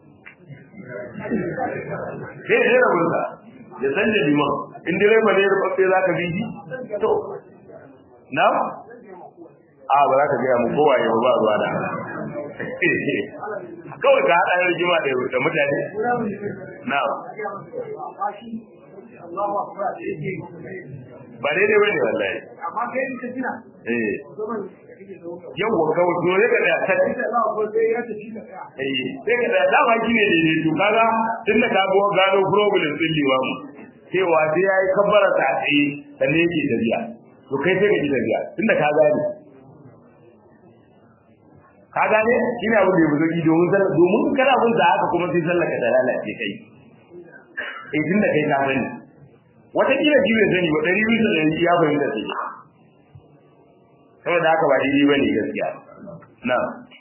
sai ya rabu sa ya san da liman in direba ne rubabbe za ka bi shi to na a ba za ka gaya mu kowa ya ba ruwa da kawai ka haɗa rigima da mutane na ba daidai bane wallahi amma kai in ka tuna eh zaman da kake da wuka yawa kawai to ne ka da ta sai da za ko sai ya tafi ka tsaya eh sai ka da dama shi ne daidai to kaga tunda ka go gano problem din liwamu cewa sai yayi kabbara ta tsaye sannan yake tafiya to kai sai ka ji tafiya tunda ka gane ka gane shine abin da ya buzo domin sallah domin kana bin da haka kuma sai sallah ka da lalace kai eh tunda kai ka sani wataƙila shi bai sani ba ɗari bisa ɗari ya fahimta sai saboda haka ba daidai ba ne gaskiya na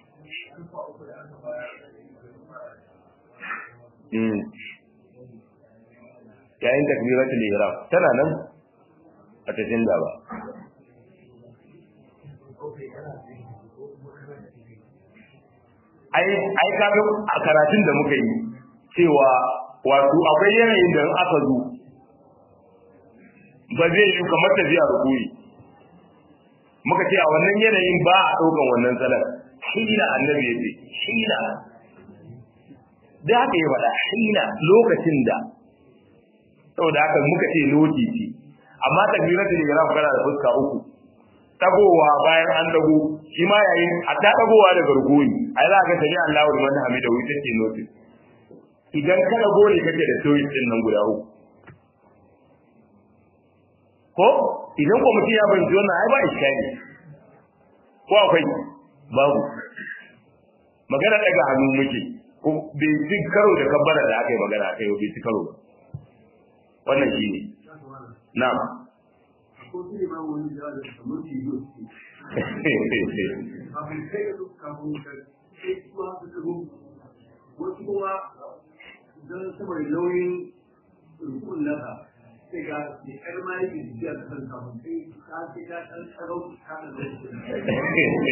yayin takbiratul ihram tana nan a ta canza ba ai ai kaga a karatun da muka yi cewa wato akwai yanayin da in aka zo ba zai yi kamar tafiya rukuni muka ce a wannan yanayin ba a ɗaukan wannan salar hina annabi ya ce hina da haka ya faɗa hina lokacin da saboda haka muka ce loti ce amma takbiratul ihram kana da fuska uku tagowa bayan an dago shi ma yayin a ta dagowa daga rukuni ai za ka sani Allahu liman hamida wai take noti idan ka dago ne kake da soyi din nan guda uku ko idan ko mutum ya fahimci wannan ai ba iskari ko akwai babu magana daga hannu muke ko bai ci karo da kabbara da aka yi magana kai bai ci karo ba wannan shi ne na'am ko sai ba wani da da kamar shi yau kafin kai da kafin ka sai kuma ka kago wasu kuma dan saboda nauyin rukun nasa sai ga ne kar ma yake jiya da kan kafin kai ka sai ka dan tsaro ka da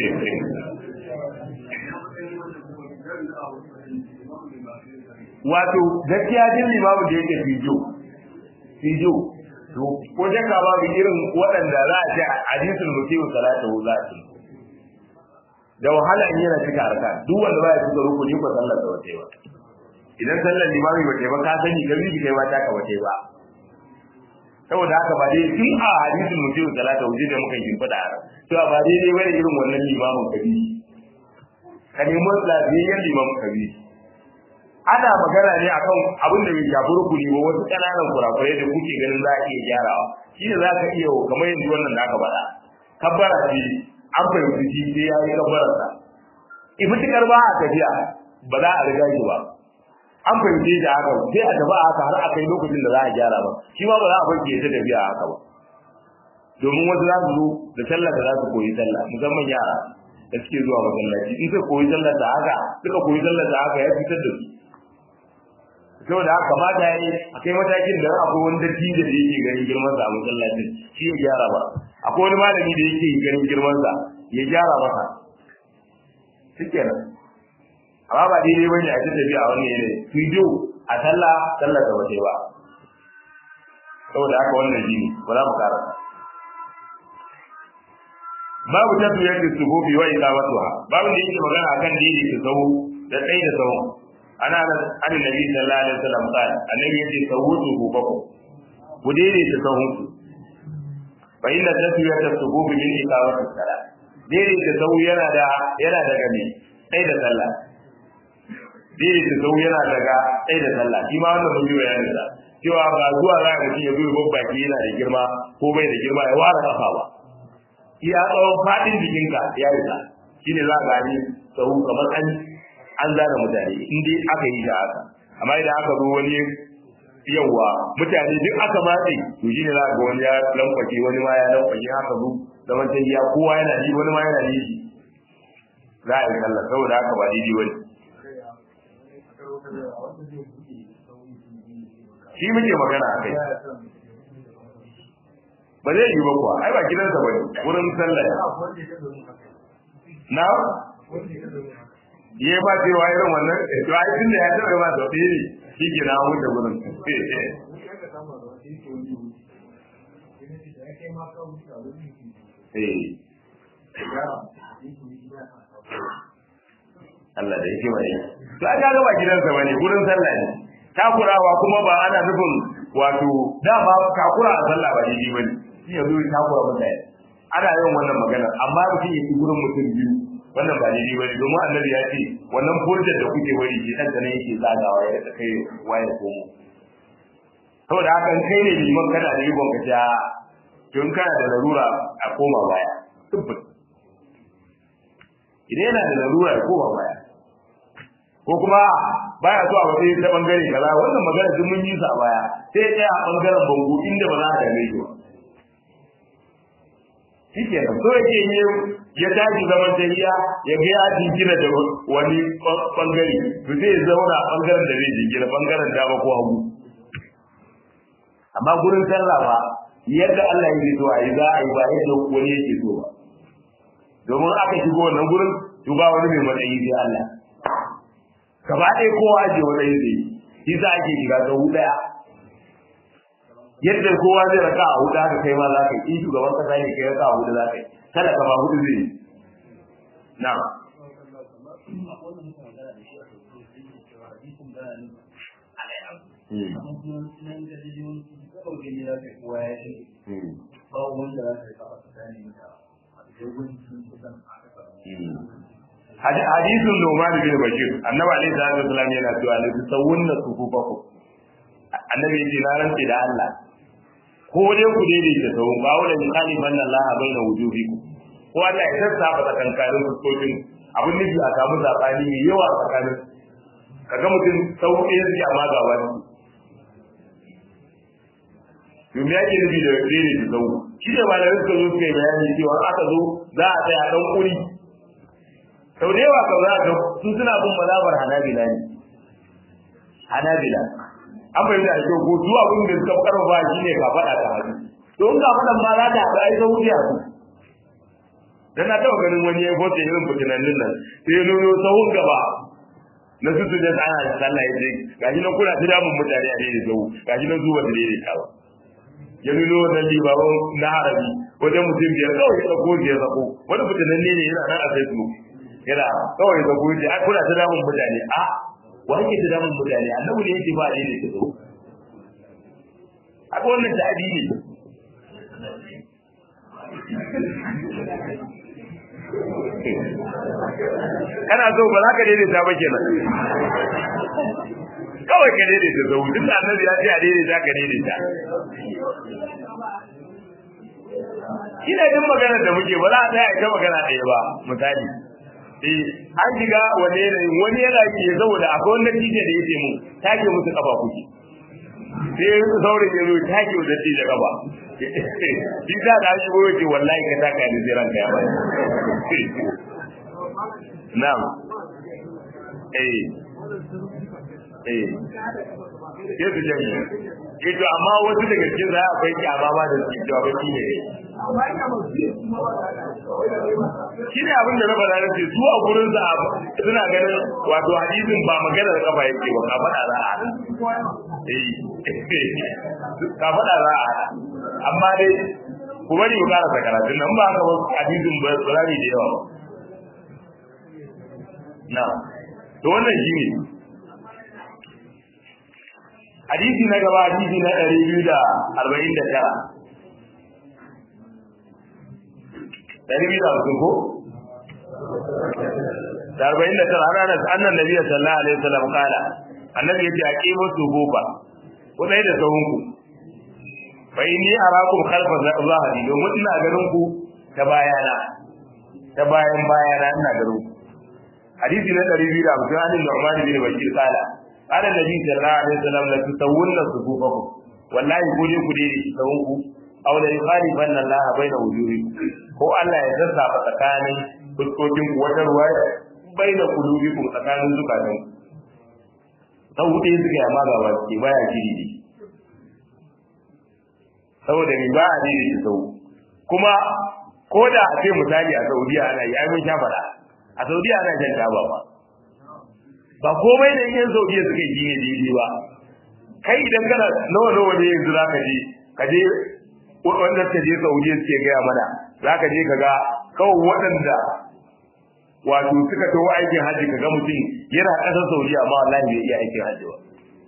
wato gaskiya din limamu da yake fijo fijo to ko jaka babu irin waɗanda za a ce hadisul mutiu salatu za a ce da wahala in yana cika harka duk wanda ba ya cika rukuni ko sallar da wace ba idan sallar limami ba ba ka sani ka bi kai ma ta ka wace ba saboda haka ba dai tun a hadisul mutiu salatu wuce da muka yi fada to ba dai dai bane irin wannan limamin kabi ka nemi lafiyayyen limamin kabi ana magana ne akan abin da bai shafi rukuni ba wasu ƙananan kurakurai da kuke ganin za a iya gyarawa shi ne za ka iya kamar yanzu wannan da aka faɗa kabbara ce an fahimci shi sai ya yi kabbarar sa ifitikar ba a tafiya ba za a riga shi ba an fahimci da haka sai a tafi a haka har a kai lokacin da za a gyara ba shi ma ba za a bar ya ta tafiya a haka ba domin wasu za su zo da sallah da za su koyi sallah musamman yara da suke zuwa masallaci in suka koyi sallah da haka suka koyi sallah da haka ya fitar da su saboda haka kamata ya yi a kai matakin da akwai wani dattijo da yake ganin girman sa a masallacin shi ya gyara ba akwai wani malami da yake ganin girman sa ya gyara masa shikenan amma ba daidai bane a tattabi a wannan yanayi video a sallah sallah da wace ba saboda haka wannan shi ne ba za mu ƙara babu tafiyar da suhufi wa iqamatuha babu da yake magana akan dini ta sahu da tsayi da sahu ana nan annabi nabi sallallahu alaihi wasallam qala annabi yace sawutu hubaku ku dini ta sahu fa inna tafiyar da suhufi min iqamati salat dini ta sahu yana da yana daga me tsayi da sallah dini ta sahu yana daga tsayi da sallah shi ma wannan mun yi bayanin sa cewa ba zuwa za ka ci ya zo babbaki yana da girma ko bai da girma ya ware kafa ba iya tsawon faɗin jikinka ya rika shi ne za a gani tsawo kamar an an zana mutane in dai aka yi da haka amma idan aka zo wani yawa mutane duk aka matse to shi ne za ga wani ya lamfake wani ma ya lamfake haka zo zaman ta iya kowa yana ji wani ma yana ji za a yi sallah saboda haka ba daidai wani shi muke magana a kai ba zai yi ba kuwa ai ba gidansa ba ne wurin sallah na ya ba cewa irin wannan to ai tun da ya taɓa ba sau ɗaya ne shi ke na wuce wurin Allah da yake mai to an ga ba gidansa bane wurin sallah ne takurawa kuma ba ana nufin wato dama takura a sallah ba daidai bane shi ya zo ya takura mutane ana yin wannan magana amma mutum ya ci gurin mutum biyu wannan ba daidai bane domin annabi ya ce wannan furjar da kuke wari ke dan ne yake zagawa ya da kai waye komo saboda haka in kai ne liman kana da yibon ka ja to in kana da larura a koma baya tabbata idan yana da larura ya koma baya ko kuma baya so a waje ta bangare kaza wannan magana duk mun yi sa a baya sai ya tsaya a bangaren bango inda ba za a dame shi ba shike nan so yake ne ya tashi zaman tahiya ya ga ya jingina da wani bangare to sai ya zauna a bangaren da zai jingina bangaren dama ko hagu amma gurin sallah ba yadda Allah ya so a yi za a yi ba yadda wani yake so ba domin aka shigo wannan gurin to ba wani mai matsayi sai Allah gaba ɗaya kowa aje wani zai yi za ake shiga ta huɗu ɗaya yadda kowa zai raka a huɗu haka kai ma za ka yi in shugaban kasa ne kai raka a huɗu za ka yi kada ka ba huɗu zai yi na ba wanda za ka yi kafa tsakanin da dogon sun kusan a kasa hadisin Numan bin Bashir annabi alaihi salatu wasallam yana cewa la tusawwunna sufufakum annabi yace na rantsi da Allah ko dai ku daidaita sau ba wala min khalifan Allah baina wujuhikum ko Allah ya sassa ba tsakankanin fuskokin abin nufi a samu zabani mai yawa tsakanin kaga mutum sau ɗaya suke amma ga wani domin ya ke nufi da daidaita sau shi ne malamai suka zo suka yi bayani cewa aka zo za a tsaya ɗan kuri sau da yawa kau za ka su suna bin mazhabar hanabila ne hanabila an fahimta da kyau ko su abin da suka karfafa shi ne ka faɗa ta hadu to in ka faɗan ma za ta haɗu ai sau wuce su dan na taɓa ganin wani ya fota irin fitinannin nan sai ya nuno sahun gaba na su su da ana da sallah ya ce gashi nan kuna ta damun mutane a daidai sau gashi nan zuwa da daidai ta ba ya nuno wannan libaban na harabi wajen mutum biyar kawai ya ɗauko ya zako wani fitinanne ne yana nan a facebook yana kawai ga goyi a kula ta damun mutane a wa yake ta damun mutane annabi ne yake ba ne ne ta zo haka wannan ta'adi ne kana so ba za ka daidaita ba kenan kawai ka daidaita zo duk da annabi ya ce a daidaita ka daidaita ina jin maganar da muke ba za a tsaya ita magana ɗaya ba misali eh an shiga wani yanayi wani yana ke saboda akwai wanda tije da yake mu take musu kafa kuke sai ya rufe saurin ya zo take wa datti da kafa shi da da shi goyo ce wallahi ka taka da zai ranka ya bai na'am eh eh ke su jami'a eh to amma wasu daga cikin za akwai kyama ma da suke cewa baki ne shi ne abin da na faɗa na ce su a gurin sa suna ganin wato hadisin ba magana da kafa yake ba ka faɗa za a eh ka faɗa za a amma dai ku bari mu karasa karatun nan ba haka ba hadisin ba za da yawa ba na to wannan shi ne hadisi na gaba hadisi na ɗari biyu da arba'in da tara ɗari biyu da hamsin ko da arba'in da tara ana da annan nabiya sallallahu alaihi wasallam kala annabi yace aqimu suhufa ku dai da sahunku fa inni arakum khalfa zahri domin ina ganin ku ta bayana ta bayan bayana ina ganin ku hadisi na 250 an Nu'man bin Bashir kala qala nabi sallallahu alaihi wasallam la tusawwunna suhufakum wallahi ku je ku dai sahunku aw la yukhalifanna Allah baina wujuhikum ko Allah ya zazzafa tsakanin fuskokin ku wata ruwaya baina qulubikum tsakanin zukatan sau hudu suka yi amma ba ke baya shiri ne saboda ni ba a daidaita sau kuma ko da a ce misali a saudiya ana yi ai mun sha fada a saudiya ana shan taba ba ba komai da yan saudiya suka yi ne daidai ba kai idan kana nawa nawa ne yanzu za ka je ka je wanda suka je saudiya suke gaya mana za ka je ka ga kawai waɗanda wato suka tawo aikin hajji ka ga mutum yana ƙasar saudiya amma wallahi bai iya aikin hajji ba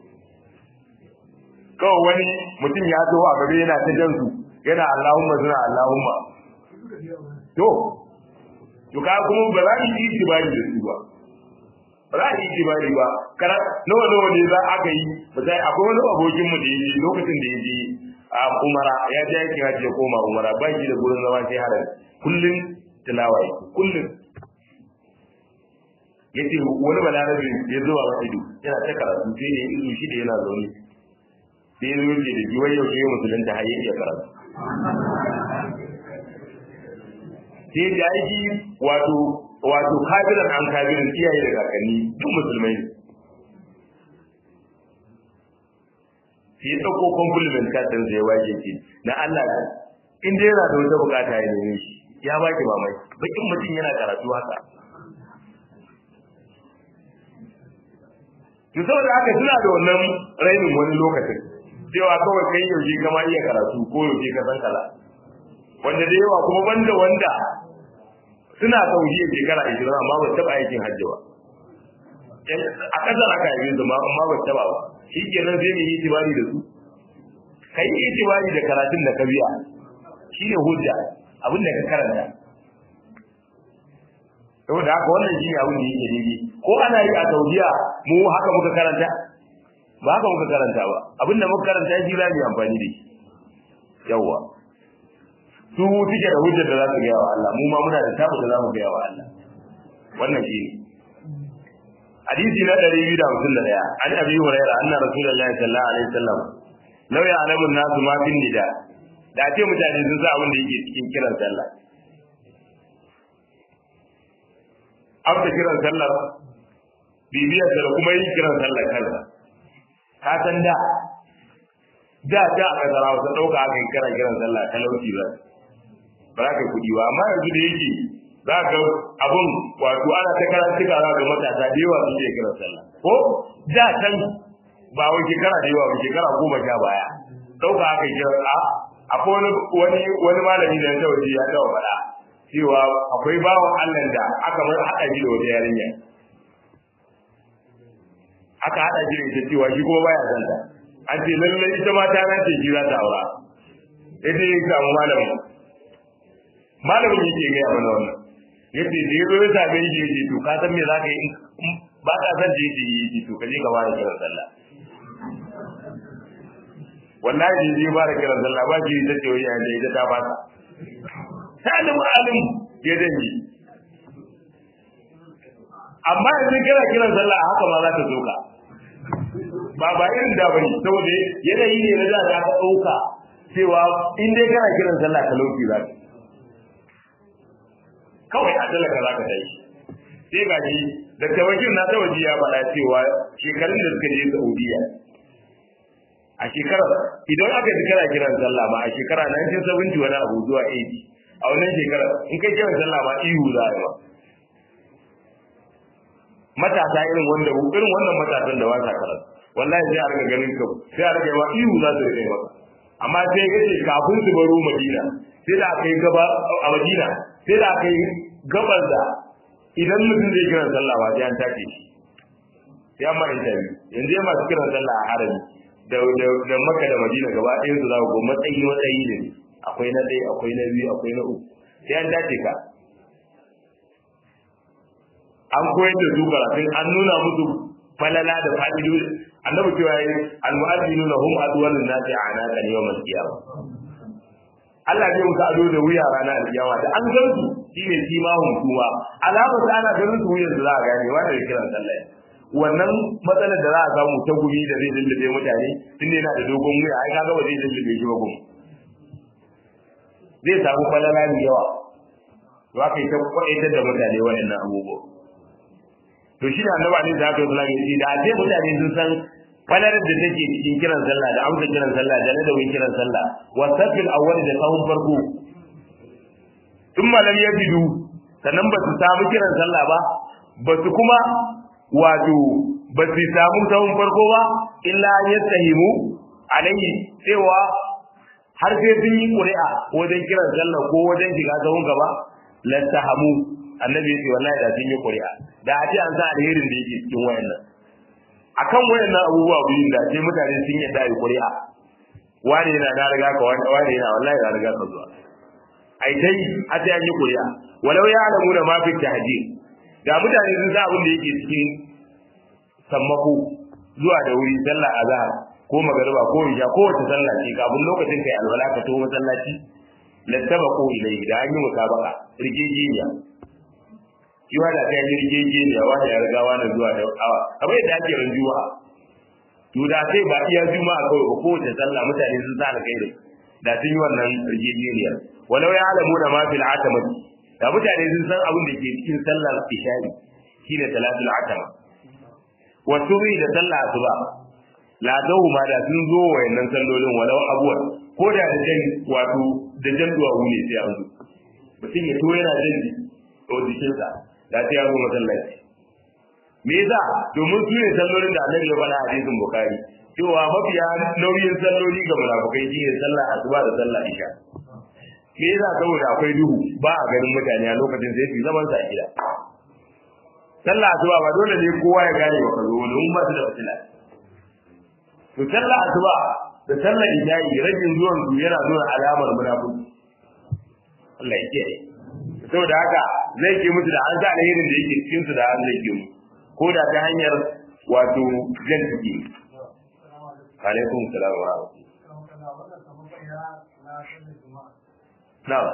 kawai wani mutum ya zo a gaba yana ta jan su yana Allahumma suna Allahumma to to ka kuma ba za ki yi tibari da su ba ba za ki yi tibari ba kana nawa nawa ne za aka yi misali akwai wani abokin mu da yaje lokacin da yaje a umara ya je yake haji ya koma umara ba shi da gurin zama sai haram kullun tilawa yake kullun yace wani balarabe ya zuwa wa ido yana ta karatu sai ne izu shi da yana zaune sai zo ce da jiwai yau sai musulun ta haye ya karatu sai da aiki wato wato kabiran an kabirin iyaye da kakanni duk musulmai ne sai ya ɗauko compliment card zai waje ce na Allah in dai yana da wata bukata ya neme shi ya baki mamaki bakin mutum yana karatu haka to saboda haka suna da wannan rainin wani lokacin cewa kawai kai yaushe kama iya karatu ko yaushe ka san kala wanda da yawa kuma banda wanda suna saudiya shekara ishirin amma ba taɓa aikin hajji ba a ƙasar aka yi su amma ba taɓa ba shi kenan sai mu yi itibari da su ka yi itibari da karatun da ka biya shi ne hujja abin da ka karanta saboda haka wannan shi ne abin da yake daidai ko ana yi a saudiya mu haka muka karanta ba haka muka karanta ba abinda muka karanta shi za mu yi amfani da shi yawwa su suke da hujjar da za su gaya wa Allah mu ma muna da tabu da za mu gaya wa Allah wannan shi ne hadisi na ɗari biyu da hamsin da ɗaya an abi huraira anna rasulullahi sallallahu alaihi wasallam law ya'lamu an-nasu ma fin nida da ce mutane sun sa abin da yake cikin kiran sallah amsa kiran sallar bibiyar da kuma yin kiran sallar kansa ka san da da da aka zara wasu ɗauka aka yi kiran kiran sallah talauci ba ba za ka kuɗi ba amma yanzu da yake za ka abun wato ana ta karantuka za ga matasa da yawa su ke kiran sallah ko da can ba wai shekara da yawa ba shekara goma sha baya ɗauka aka yi kiran a akwai wani wani malami da ya waje ya taɓa faɗa cewa akwai bawan Allah da aka mai haɗa shi da wata yarinya aka haɗa shi da ita cewa shi kuma baya son ta an ce lallai ita ma ta nace shi za ta aura ita ya samu malamin malamin yake gaya mana wannan yace da yazo ya same shi yace to ka san me za ka yi ba ka san da yace yace to ka je ka fara kiran sallah wallahi da zai fara kiran sallah ba shi ta ce wai ya da ita ta fasa salim alim ya danji amma yanzu kira kiran sallah haka ma za ta zoka ba ba irin da bane saboda yanayi ne na da za ka ɗauka cewa in dai kana kiran sallah ka lauki za ka kawai a talaka za ka tashi sai ga shi da tawakin na tawaji ya faɗa cewa shekarun da suka je Saudiya a shekarar idan aka ji kana kiran sallah ma a shekara 1970 wani abu zuwa 80 a wannan shekarar in kai kiran sallah ma ihu za a yi ma matasa irin wanda irin wannan matasan da wasa karatu wallahi sai a riga ganin ka sai a riga ma ihu za su rike maka amma sai ya ce kafin su baro madina sai da aka yi gaba a madina sai da aka yi gabar da idan mutum zai kiran sallah ba sai an take shi sai an mara interview yanzu ya masu kiran sallah a harami da da maka da madina gaba ɗayan su za ku ga matsayi matsayi ne akwai na ɗaya akwai na biyu akwai na uku sai an dace ka an koyar da su karatun an nuna musu falala da fa'idoji annabi cewa yi almu'adhdhinuna hum adwalun nasi a'naqan yawm al-qiyamah Allah zai muka ado da wuya ranar alkiyama da an gan su shine kimahun kuma alamar da ana ganin su wuyan da za a gane wanda ya kiran sallah wannan matsalar da za a samu ta gumi da zai lullube mutane tun yana da dogon wuya ai kaga ba zai lullube shi ba gumi zai samu falala mai yawa to aka yi ta kwaitar da mutane waɗannan abubuwa to shi da annabi alaihi salatu wasallam yace da sai mutane sun san falalar da take cikin kiran sallah da amsa kiran sallah da ladabin kiran sallah wa safil awwal da sahun farko thumma lam yajidu sannan ba su samu kiran sallah ba ba su kuma wato ba su samu sahun farko ba illa yastahimu alaihi cewa har sai sun yi ƙuri'a wajen kiran sallah ko wajen shiga sahun gaba lattahamu annabi yace wallahi da sun yi ƙuri'a da a ce an sa alherin da yake cikin wayannan akan wayannan abubuwa biyu da ce mutane sun yi da ƙuri'a wani yana na riga ka wani wani yana wallahi na riga ka zuwa ai dai a ce an yi ƙuri'a walau ya alamu da mafi tahjir da mutane sun sa abin da yake cikin sammako zuwa da wuri sallah azhar ko magariba ko isha ko wata sallah ce kafin lokacin kai alwala ka to masallaci lattabaqu ilayhi da an yi musabaka rigegeniya kiwa da kai rigegeniya wani ya riga wani zuwa da awa kamar yadda ake ran juma'a to da sai ba iya juma'a kawai ba ko wata sallah mutane sun sa alkhairi da sun yi wannan rigegeniyar walau ya alamu da ma fil atama da mutane sun san abin da ke cikin sallar isha'i shine salatul atama wa subhi da sallah asuba la dahu ma da sun zo wayannan sallolin walau abuwan ko da da jan wato da jan duwawu ne sai an zo mutum ya to yana jan o jikinsa da sai ya zo masallaci me yasa domin su ne sallolin da annabi ya faɗa a hadisin bukhari cewa mafiya nauyin salloli ga munafukai shine sallah asuba da sallah isha me yasa saboda akwai duhu ba a ganin mutane a lokacin sai su zaman sa gida sallah asuba ba dole ne kowa ya gane ba kazo wani mun ba su da fitila to sallah asuba da sallar isha'i rajin zuwan su yana nuna alamar munafiki Allah ya kiyaye saboda haka zai ke musu da an sa alherin da yake cikin su da an zai ke mu ko da ta hanyar wato jan ciki alaikum salam wa na'am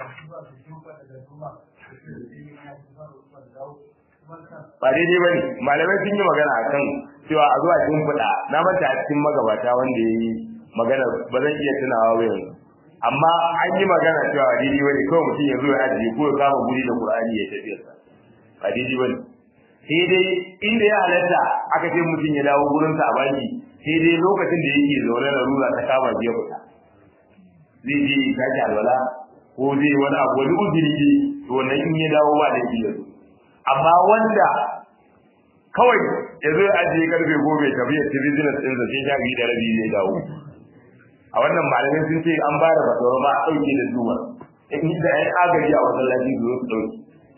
ba daidai ba ne malamai sun yi magana a kan cewa a zuwa cikin fuda na manta a cikin magabata wanda ya yi magana ba zan iya tunawa ba yanzu amma an yi magana cewa daidai ba ne kawai mutum ya zo ya ajiye ko ya kama guri da qur'ani ya tafi sa ba daidai ba ne sai dai inda ya halatta aka ce mutum ya dawo gurinsa a baki sai dai lokacin da yake zaune da rura ta kama biya fita zai je ya tashi alwala ko zai wani abu wani uzuri ne to wannan in ya dawo ba da yake amma wanda kawai ya zo ajiye karfe goma ya tafi ya ci business ɗinsa sai sha biyu da rabi zai dawo a wannan malamai sun ce an ba da fatawa ba a ɗauke da zuwa in da ya agaji a masallaci su zo su ɗauke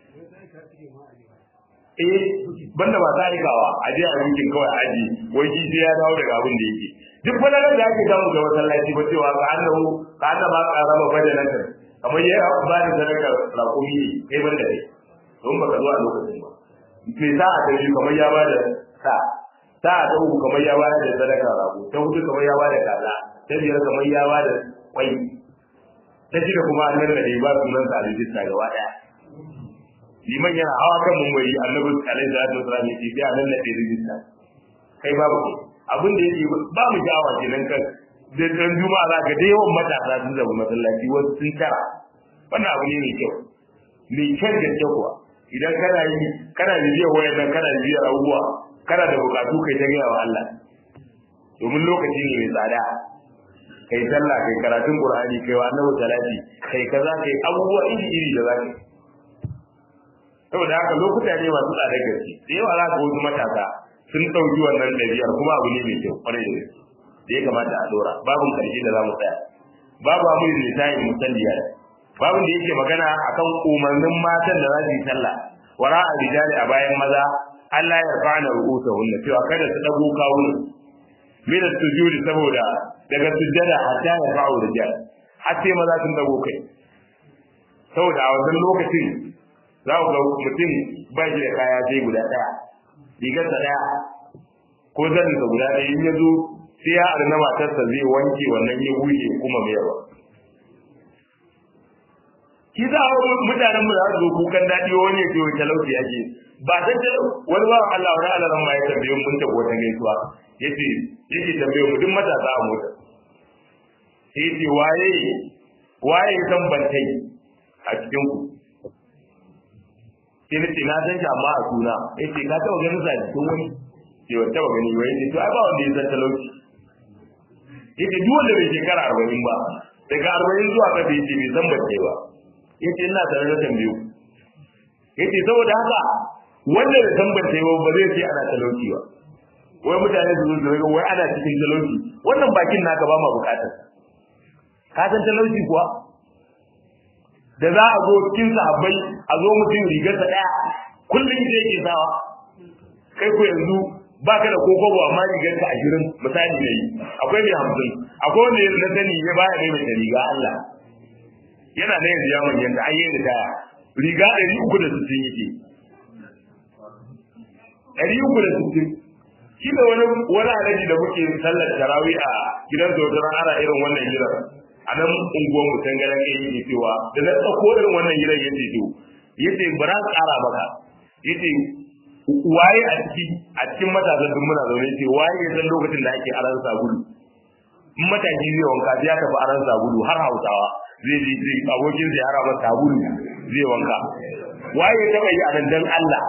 eh banda ba ta aikawa a je a yankin kawai aji wai shi sai ya dawo daga abin da yake duk wani da ake samu ga masallaci ba cewa ka annahu ka annaba ka raba badalan kamar ya ba da sadaka rakumi ne kai banda kai don baka zuwa lokacin ba me sa a kai kamar ya bada sa sa a dauku kamar ya bada da sadaka rago ta hudu kamar ya bada kaza ta biyar kamar ya bada kwai ta shida kuma an nan da ba sunan sa a rijista gaba daya liman yana hawa kan mumbari annabi alaihi salatu wasallam ya ce sai a nan da rijista kai babu kai abin da yake ba mu jawa kenan kan da dan juma'a za ka da yawan matasa sun zama masallaci wasu sun tara wannan abu ne mai kyau mai kyan gaske kuwa idan kana yi kana bibiyar wayan nan kana bibiyar abubuwa kana da bukatu kai ta gaya wa Allah domin lokaci ne mai tsada kai sallah kai karatun qur'ani kai wa annabi salati kai kaza kai abubuwa iri iri da zaka saboda haka lokuta ne masu tsada gaske da yawa za ka wasu matasa sun ɗauki wannan ɗabi'ar kuma abu ne mai kyau kwarai da gaske da ya kamata a dora babun karshe da za mu tsaya babu amurin lisanin musalliya babun da yake magana akan umarnin matan da za su yi sallah wara a rijali a bayan maza Allah ya fa'ana ru'usahunna cewa kada su dago kawunan min sujudi saboda daga sujjada hatta ya fa'u rijal har sai maza sun dago kai saboda a wannan lokacin za ku ga mutum ba shi da kaya sai guda ɗaya rigarsa ɗaya ko zaninsa guda ɗaya in ya zo sai ya arna matarsa zai wanke wannan ya bushe kuma mai yawa ki za a mutanen mu da su zo kukan daɗi wani ya ce wai talauci ake ba san talauci wani ba Allah wani Allah ran ma ya tambaye mun ta wata gaisuwa yace yake tambaye mu duk matasa a mota sai yace waye waye san bantai a cikin ku sai nace na san shi amma a suna yace ka taɓa ganin sa cikin wani sai wata taɓa gani wai yace to ai ba wanda ya san talauci yace duk wanda bai shekara arba'in ba daga arba'in zuwa ƙasa yace bai san bace ba yace ina tare da tambayo yace saboda haka wanda bai san bace ba ba zai ce ana talauci ba wai mutane su zo su wai ana cikin talauci wannan bakin naka ba ma bukatar ka san talauci kuwa da za a zo cikin sahabbai a zo mutum rigarsa ɗaya kullum zai ke sawa kai ko yanzu ba ka da kokobo amma rigar ka ashirin misali ne akwai mai hamsin akwai wanda ya na sani ya baya mai mai riga Allah yana da yanzu ya manyan da ayyar da taya riga ɗari uku da sittin yake ɗari uku da sittin shi da wani wani alaji da muke sallar tarawih a gidan zotaran ana irin wannan gidan a nan unguwar mu can garan yayi ne cewa da na tsako irin wannan gidan yace to yace bara tsara maka yace waye a ciki a cikin matasan duk muna zaune ce waye ya san lokacin da ake aran sabulu in mataki zai wanka ya tafi aran sabulu har hausawa zai ji zai abokin zai hara masa sabulu zai wanka waye ya taba yi a nan dan Allah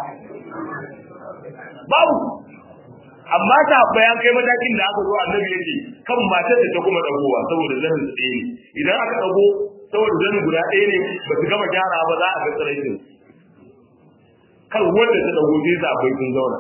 babu amma ta bayan kai matakin da aka zo annabi yake kan matar da ta kuma dagowa saboda zanin su ɗaya ne idan aka dago saboda zanin guda ɗaya ne ba su gama gyara ba za a ga tsiraitin kan wanda ta dago sai sa bai sun zauna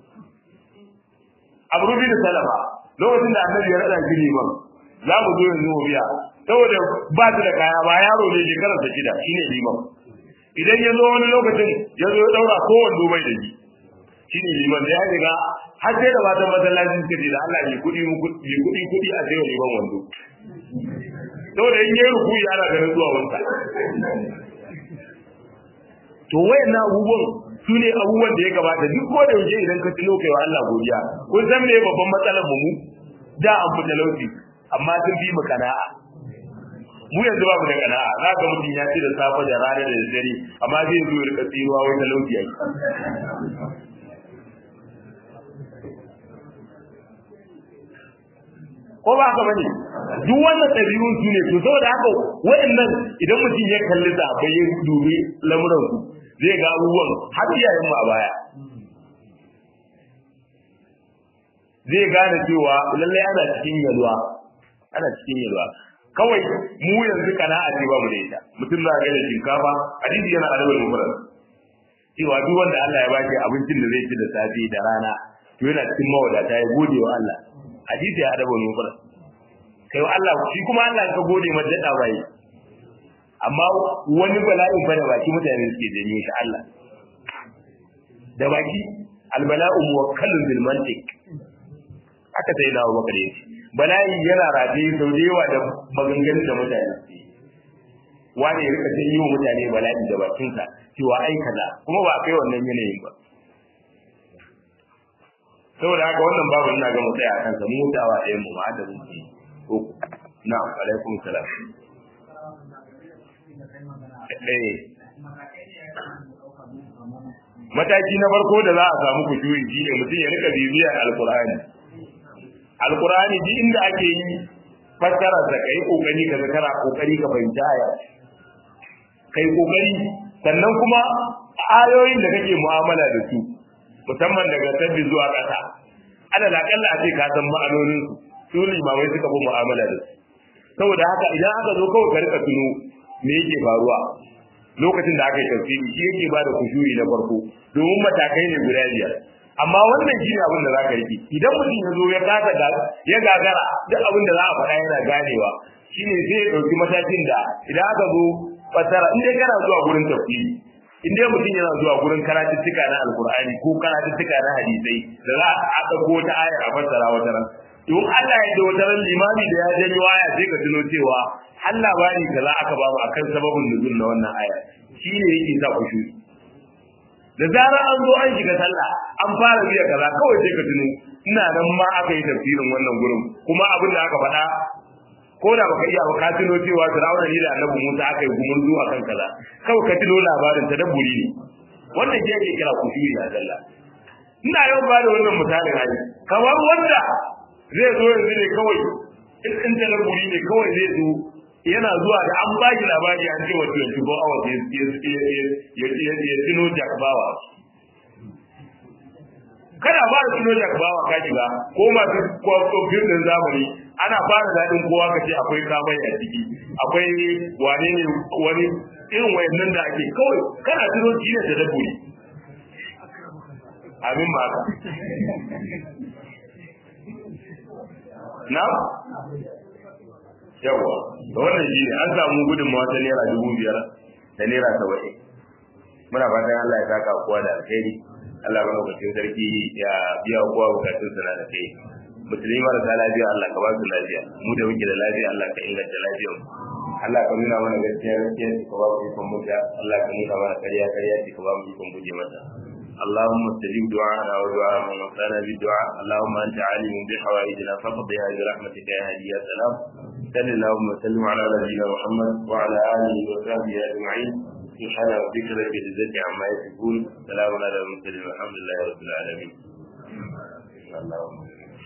abu rubi da salama lokacin da annabi ya rada shi liman za mu zo yanzu mu biya saboda ba su da kaya ba yaro ne shekarar sa shida shine liman idan ya zo wani lokacin ya zo ya daura ko wando bai da shi shine liman da ya riga har sai da matan masallacin suka ce da Allah ya kudi mu kudi kudi kudi a sai liman wando saboda in yayi rukuyi ana ganin zuwa wanka to wayannan abubuwan su ne abubuwan da ya gabata duk ko da yaushe idan ka tuno kai wa Allah godiya kun san me babban matsalar mu da an fi talauci amma sun fi mu kana'a mu yanzu babu da kana'a za ka mutum ya ci da safe da rana da dare amma zai zo ya rika tsiruwa wai talauci yake ko ba haka bane duk wannan ɗabi'un su ne to saboda haka waɗannan idan mutum ya kalli da bai ya dubi lamuran su zai ga abubuwan har iyayen mu a baya zai gane cewa lallai ana cikin yalwa ana cikin yalwa kawai mu yanzu kana a ba mu da ita mutum za ga da shinkafa hadisi yana adabul mufrad cewa duk wanda Allah ya baki abincin da zai ci da safe da rana to yana cikin mawadata ya gode wa Allah hadisi ya adabul mufrad kai wa Allah shi kuma Allah ka gode ma dada bai amma wani bala'in fa da baki mutane suke janyo shi Allah da baki albala'u muwakkalun bil mantiq aka sai na Abubakar yace bala'i yana rataye sau da yawa da maganganun da mutane suke wani ya rika janyo mutane bala'i da bakinsa cewa ai kaza kuma ba kai wannan yanayin ba saboda haka wannan babu ina ga mutsaya a kansa mu mutawa ɗayan mu ma da muke uku na'am alaikum salam eh mataki na farko da za a samu kushuri shine mutum ya rika bibiyar alqur'ani alqur'ani duk inda ake yi fassara da kai kokari ka ga kana kokari ka fahimci aya kai kokari sannan kuma ayoyin da kake mu'amala da su musamman daga sabbi zuwa ƙasa ana da akalla a ce ka san ma'anonin su su limamai suka fi mu'amala da su saboda haka idan aka zo kawai ka rika tuno me yake faruwa lokacin da aka yi tafsiri shi yake bada kushuri na farko domin matakai ne guda biyar amma wannan shi ne abin da za ka rike idan mutum ya zo ya kasa ya gagara duk abin da za a faɗa yana ganewa shine zai ya ɗauki matakin da idan aka zo fassara in dai kana zuwa gurin tafsiri in dai mutum yana zuwa gurin karatuttuka na alkur'ani ko karatuttuka na hadisai da za a ɗauko wata ayar a fassara wata ran don Allah ya da wata ran limami da ya janyo aya sai ka tuno cewa har labari kaza aka ba mu akan sababin nuzul na wannan aya shine yake sa ku shi da zarar an zo an shiga sallah an fara biya kaza kawai sai ka tuno ina nan ma aka yi tafsirin wannan gurin kuma abin da aka faɗa ko da baka iya ba ka tuno cewa Fir'auna ne da Annabi Musa aka yi gumurzu akan kaza kawai ka tuno labarin ta dabburi ne wannan ke yake kira kushuri a sallah ina yawan ba da wannan misalin hali kamar wanda zai zo yanzu ne kawai in in ta dabburi ne kawai zai zo yana zuwa da an ba shi labari an ce wa 24 hours ya ya tuno jakbawa kada ba da tuno jakbawa ka shiga ko masu kwafofin din zamani ana fara daɗin kowa ka ce akwai kamai a ciki akwai wane ne wani irin wayannan da ake kawai kana tuno shi ne da dabburi amin ba ka na yawa da wannan shi an samu gudunmawa ta naira dubu biyar da naira saba'in muna fatan Allah ya saka kowa da alheri Allah ba lokacin sarki ya biya kowa bukatun sana da kai musulmi marasa lafiya Allah ka ba su lafiya mu da muke da lafiya Allah ka inganta lafiyar mu Allah ka nuna mana gaskiya gaskiya ka ba mu ikon mutu Allah ka nuna mana ƙarya ƙarya ka ba mu ikon guje mata اللهم استجب دعاءنا ودعاء من وصانا بالدعاء اللهم انت عالم بحوائجنا فاقضها برحمتك يا هادي يا سلام صل اللهم وسلم على نبينا محمد وعلى اله وصحبه اجمعين سبحان ربك رب العزه عما يصفون سلام على المرسلين والحمد لله رب العالمين اللهم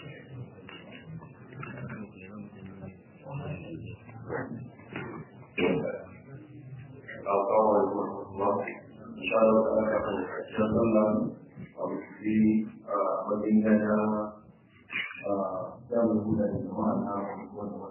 السلام عليكم ورحمة الله إن شاء الله تعالى نتكلم في مدينة دار الهدى للجماعة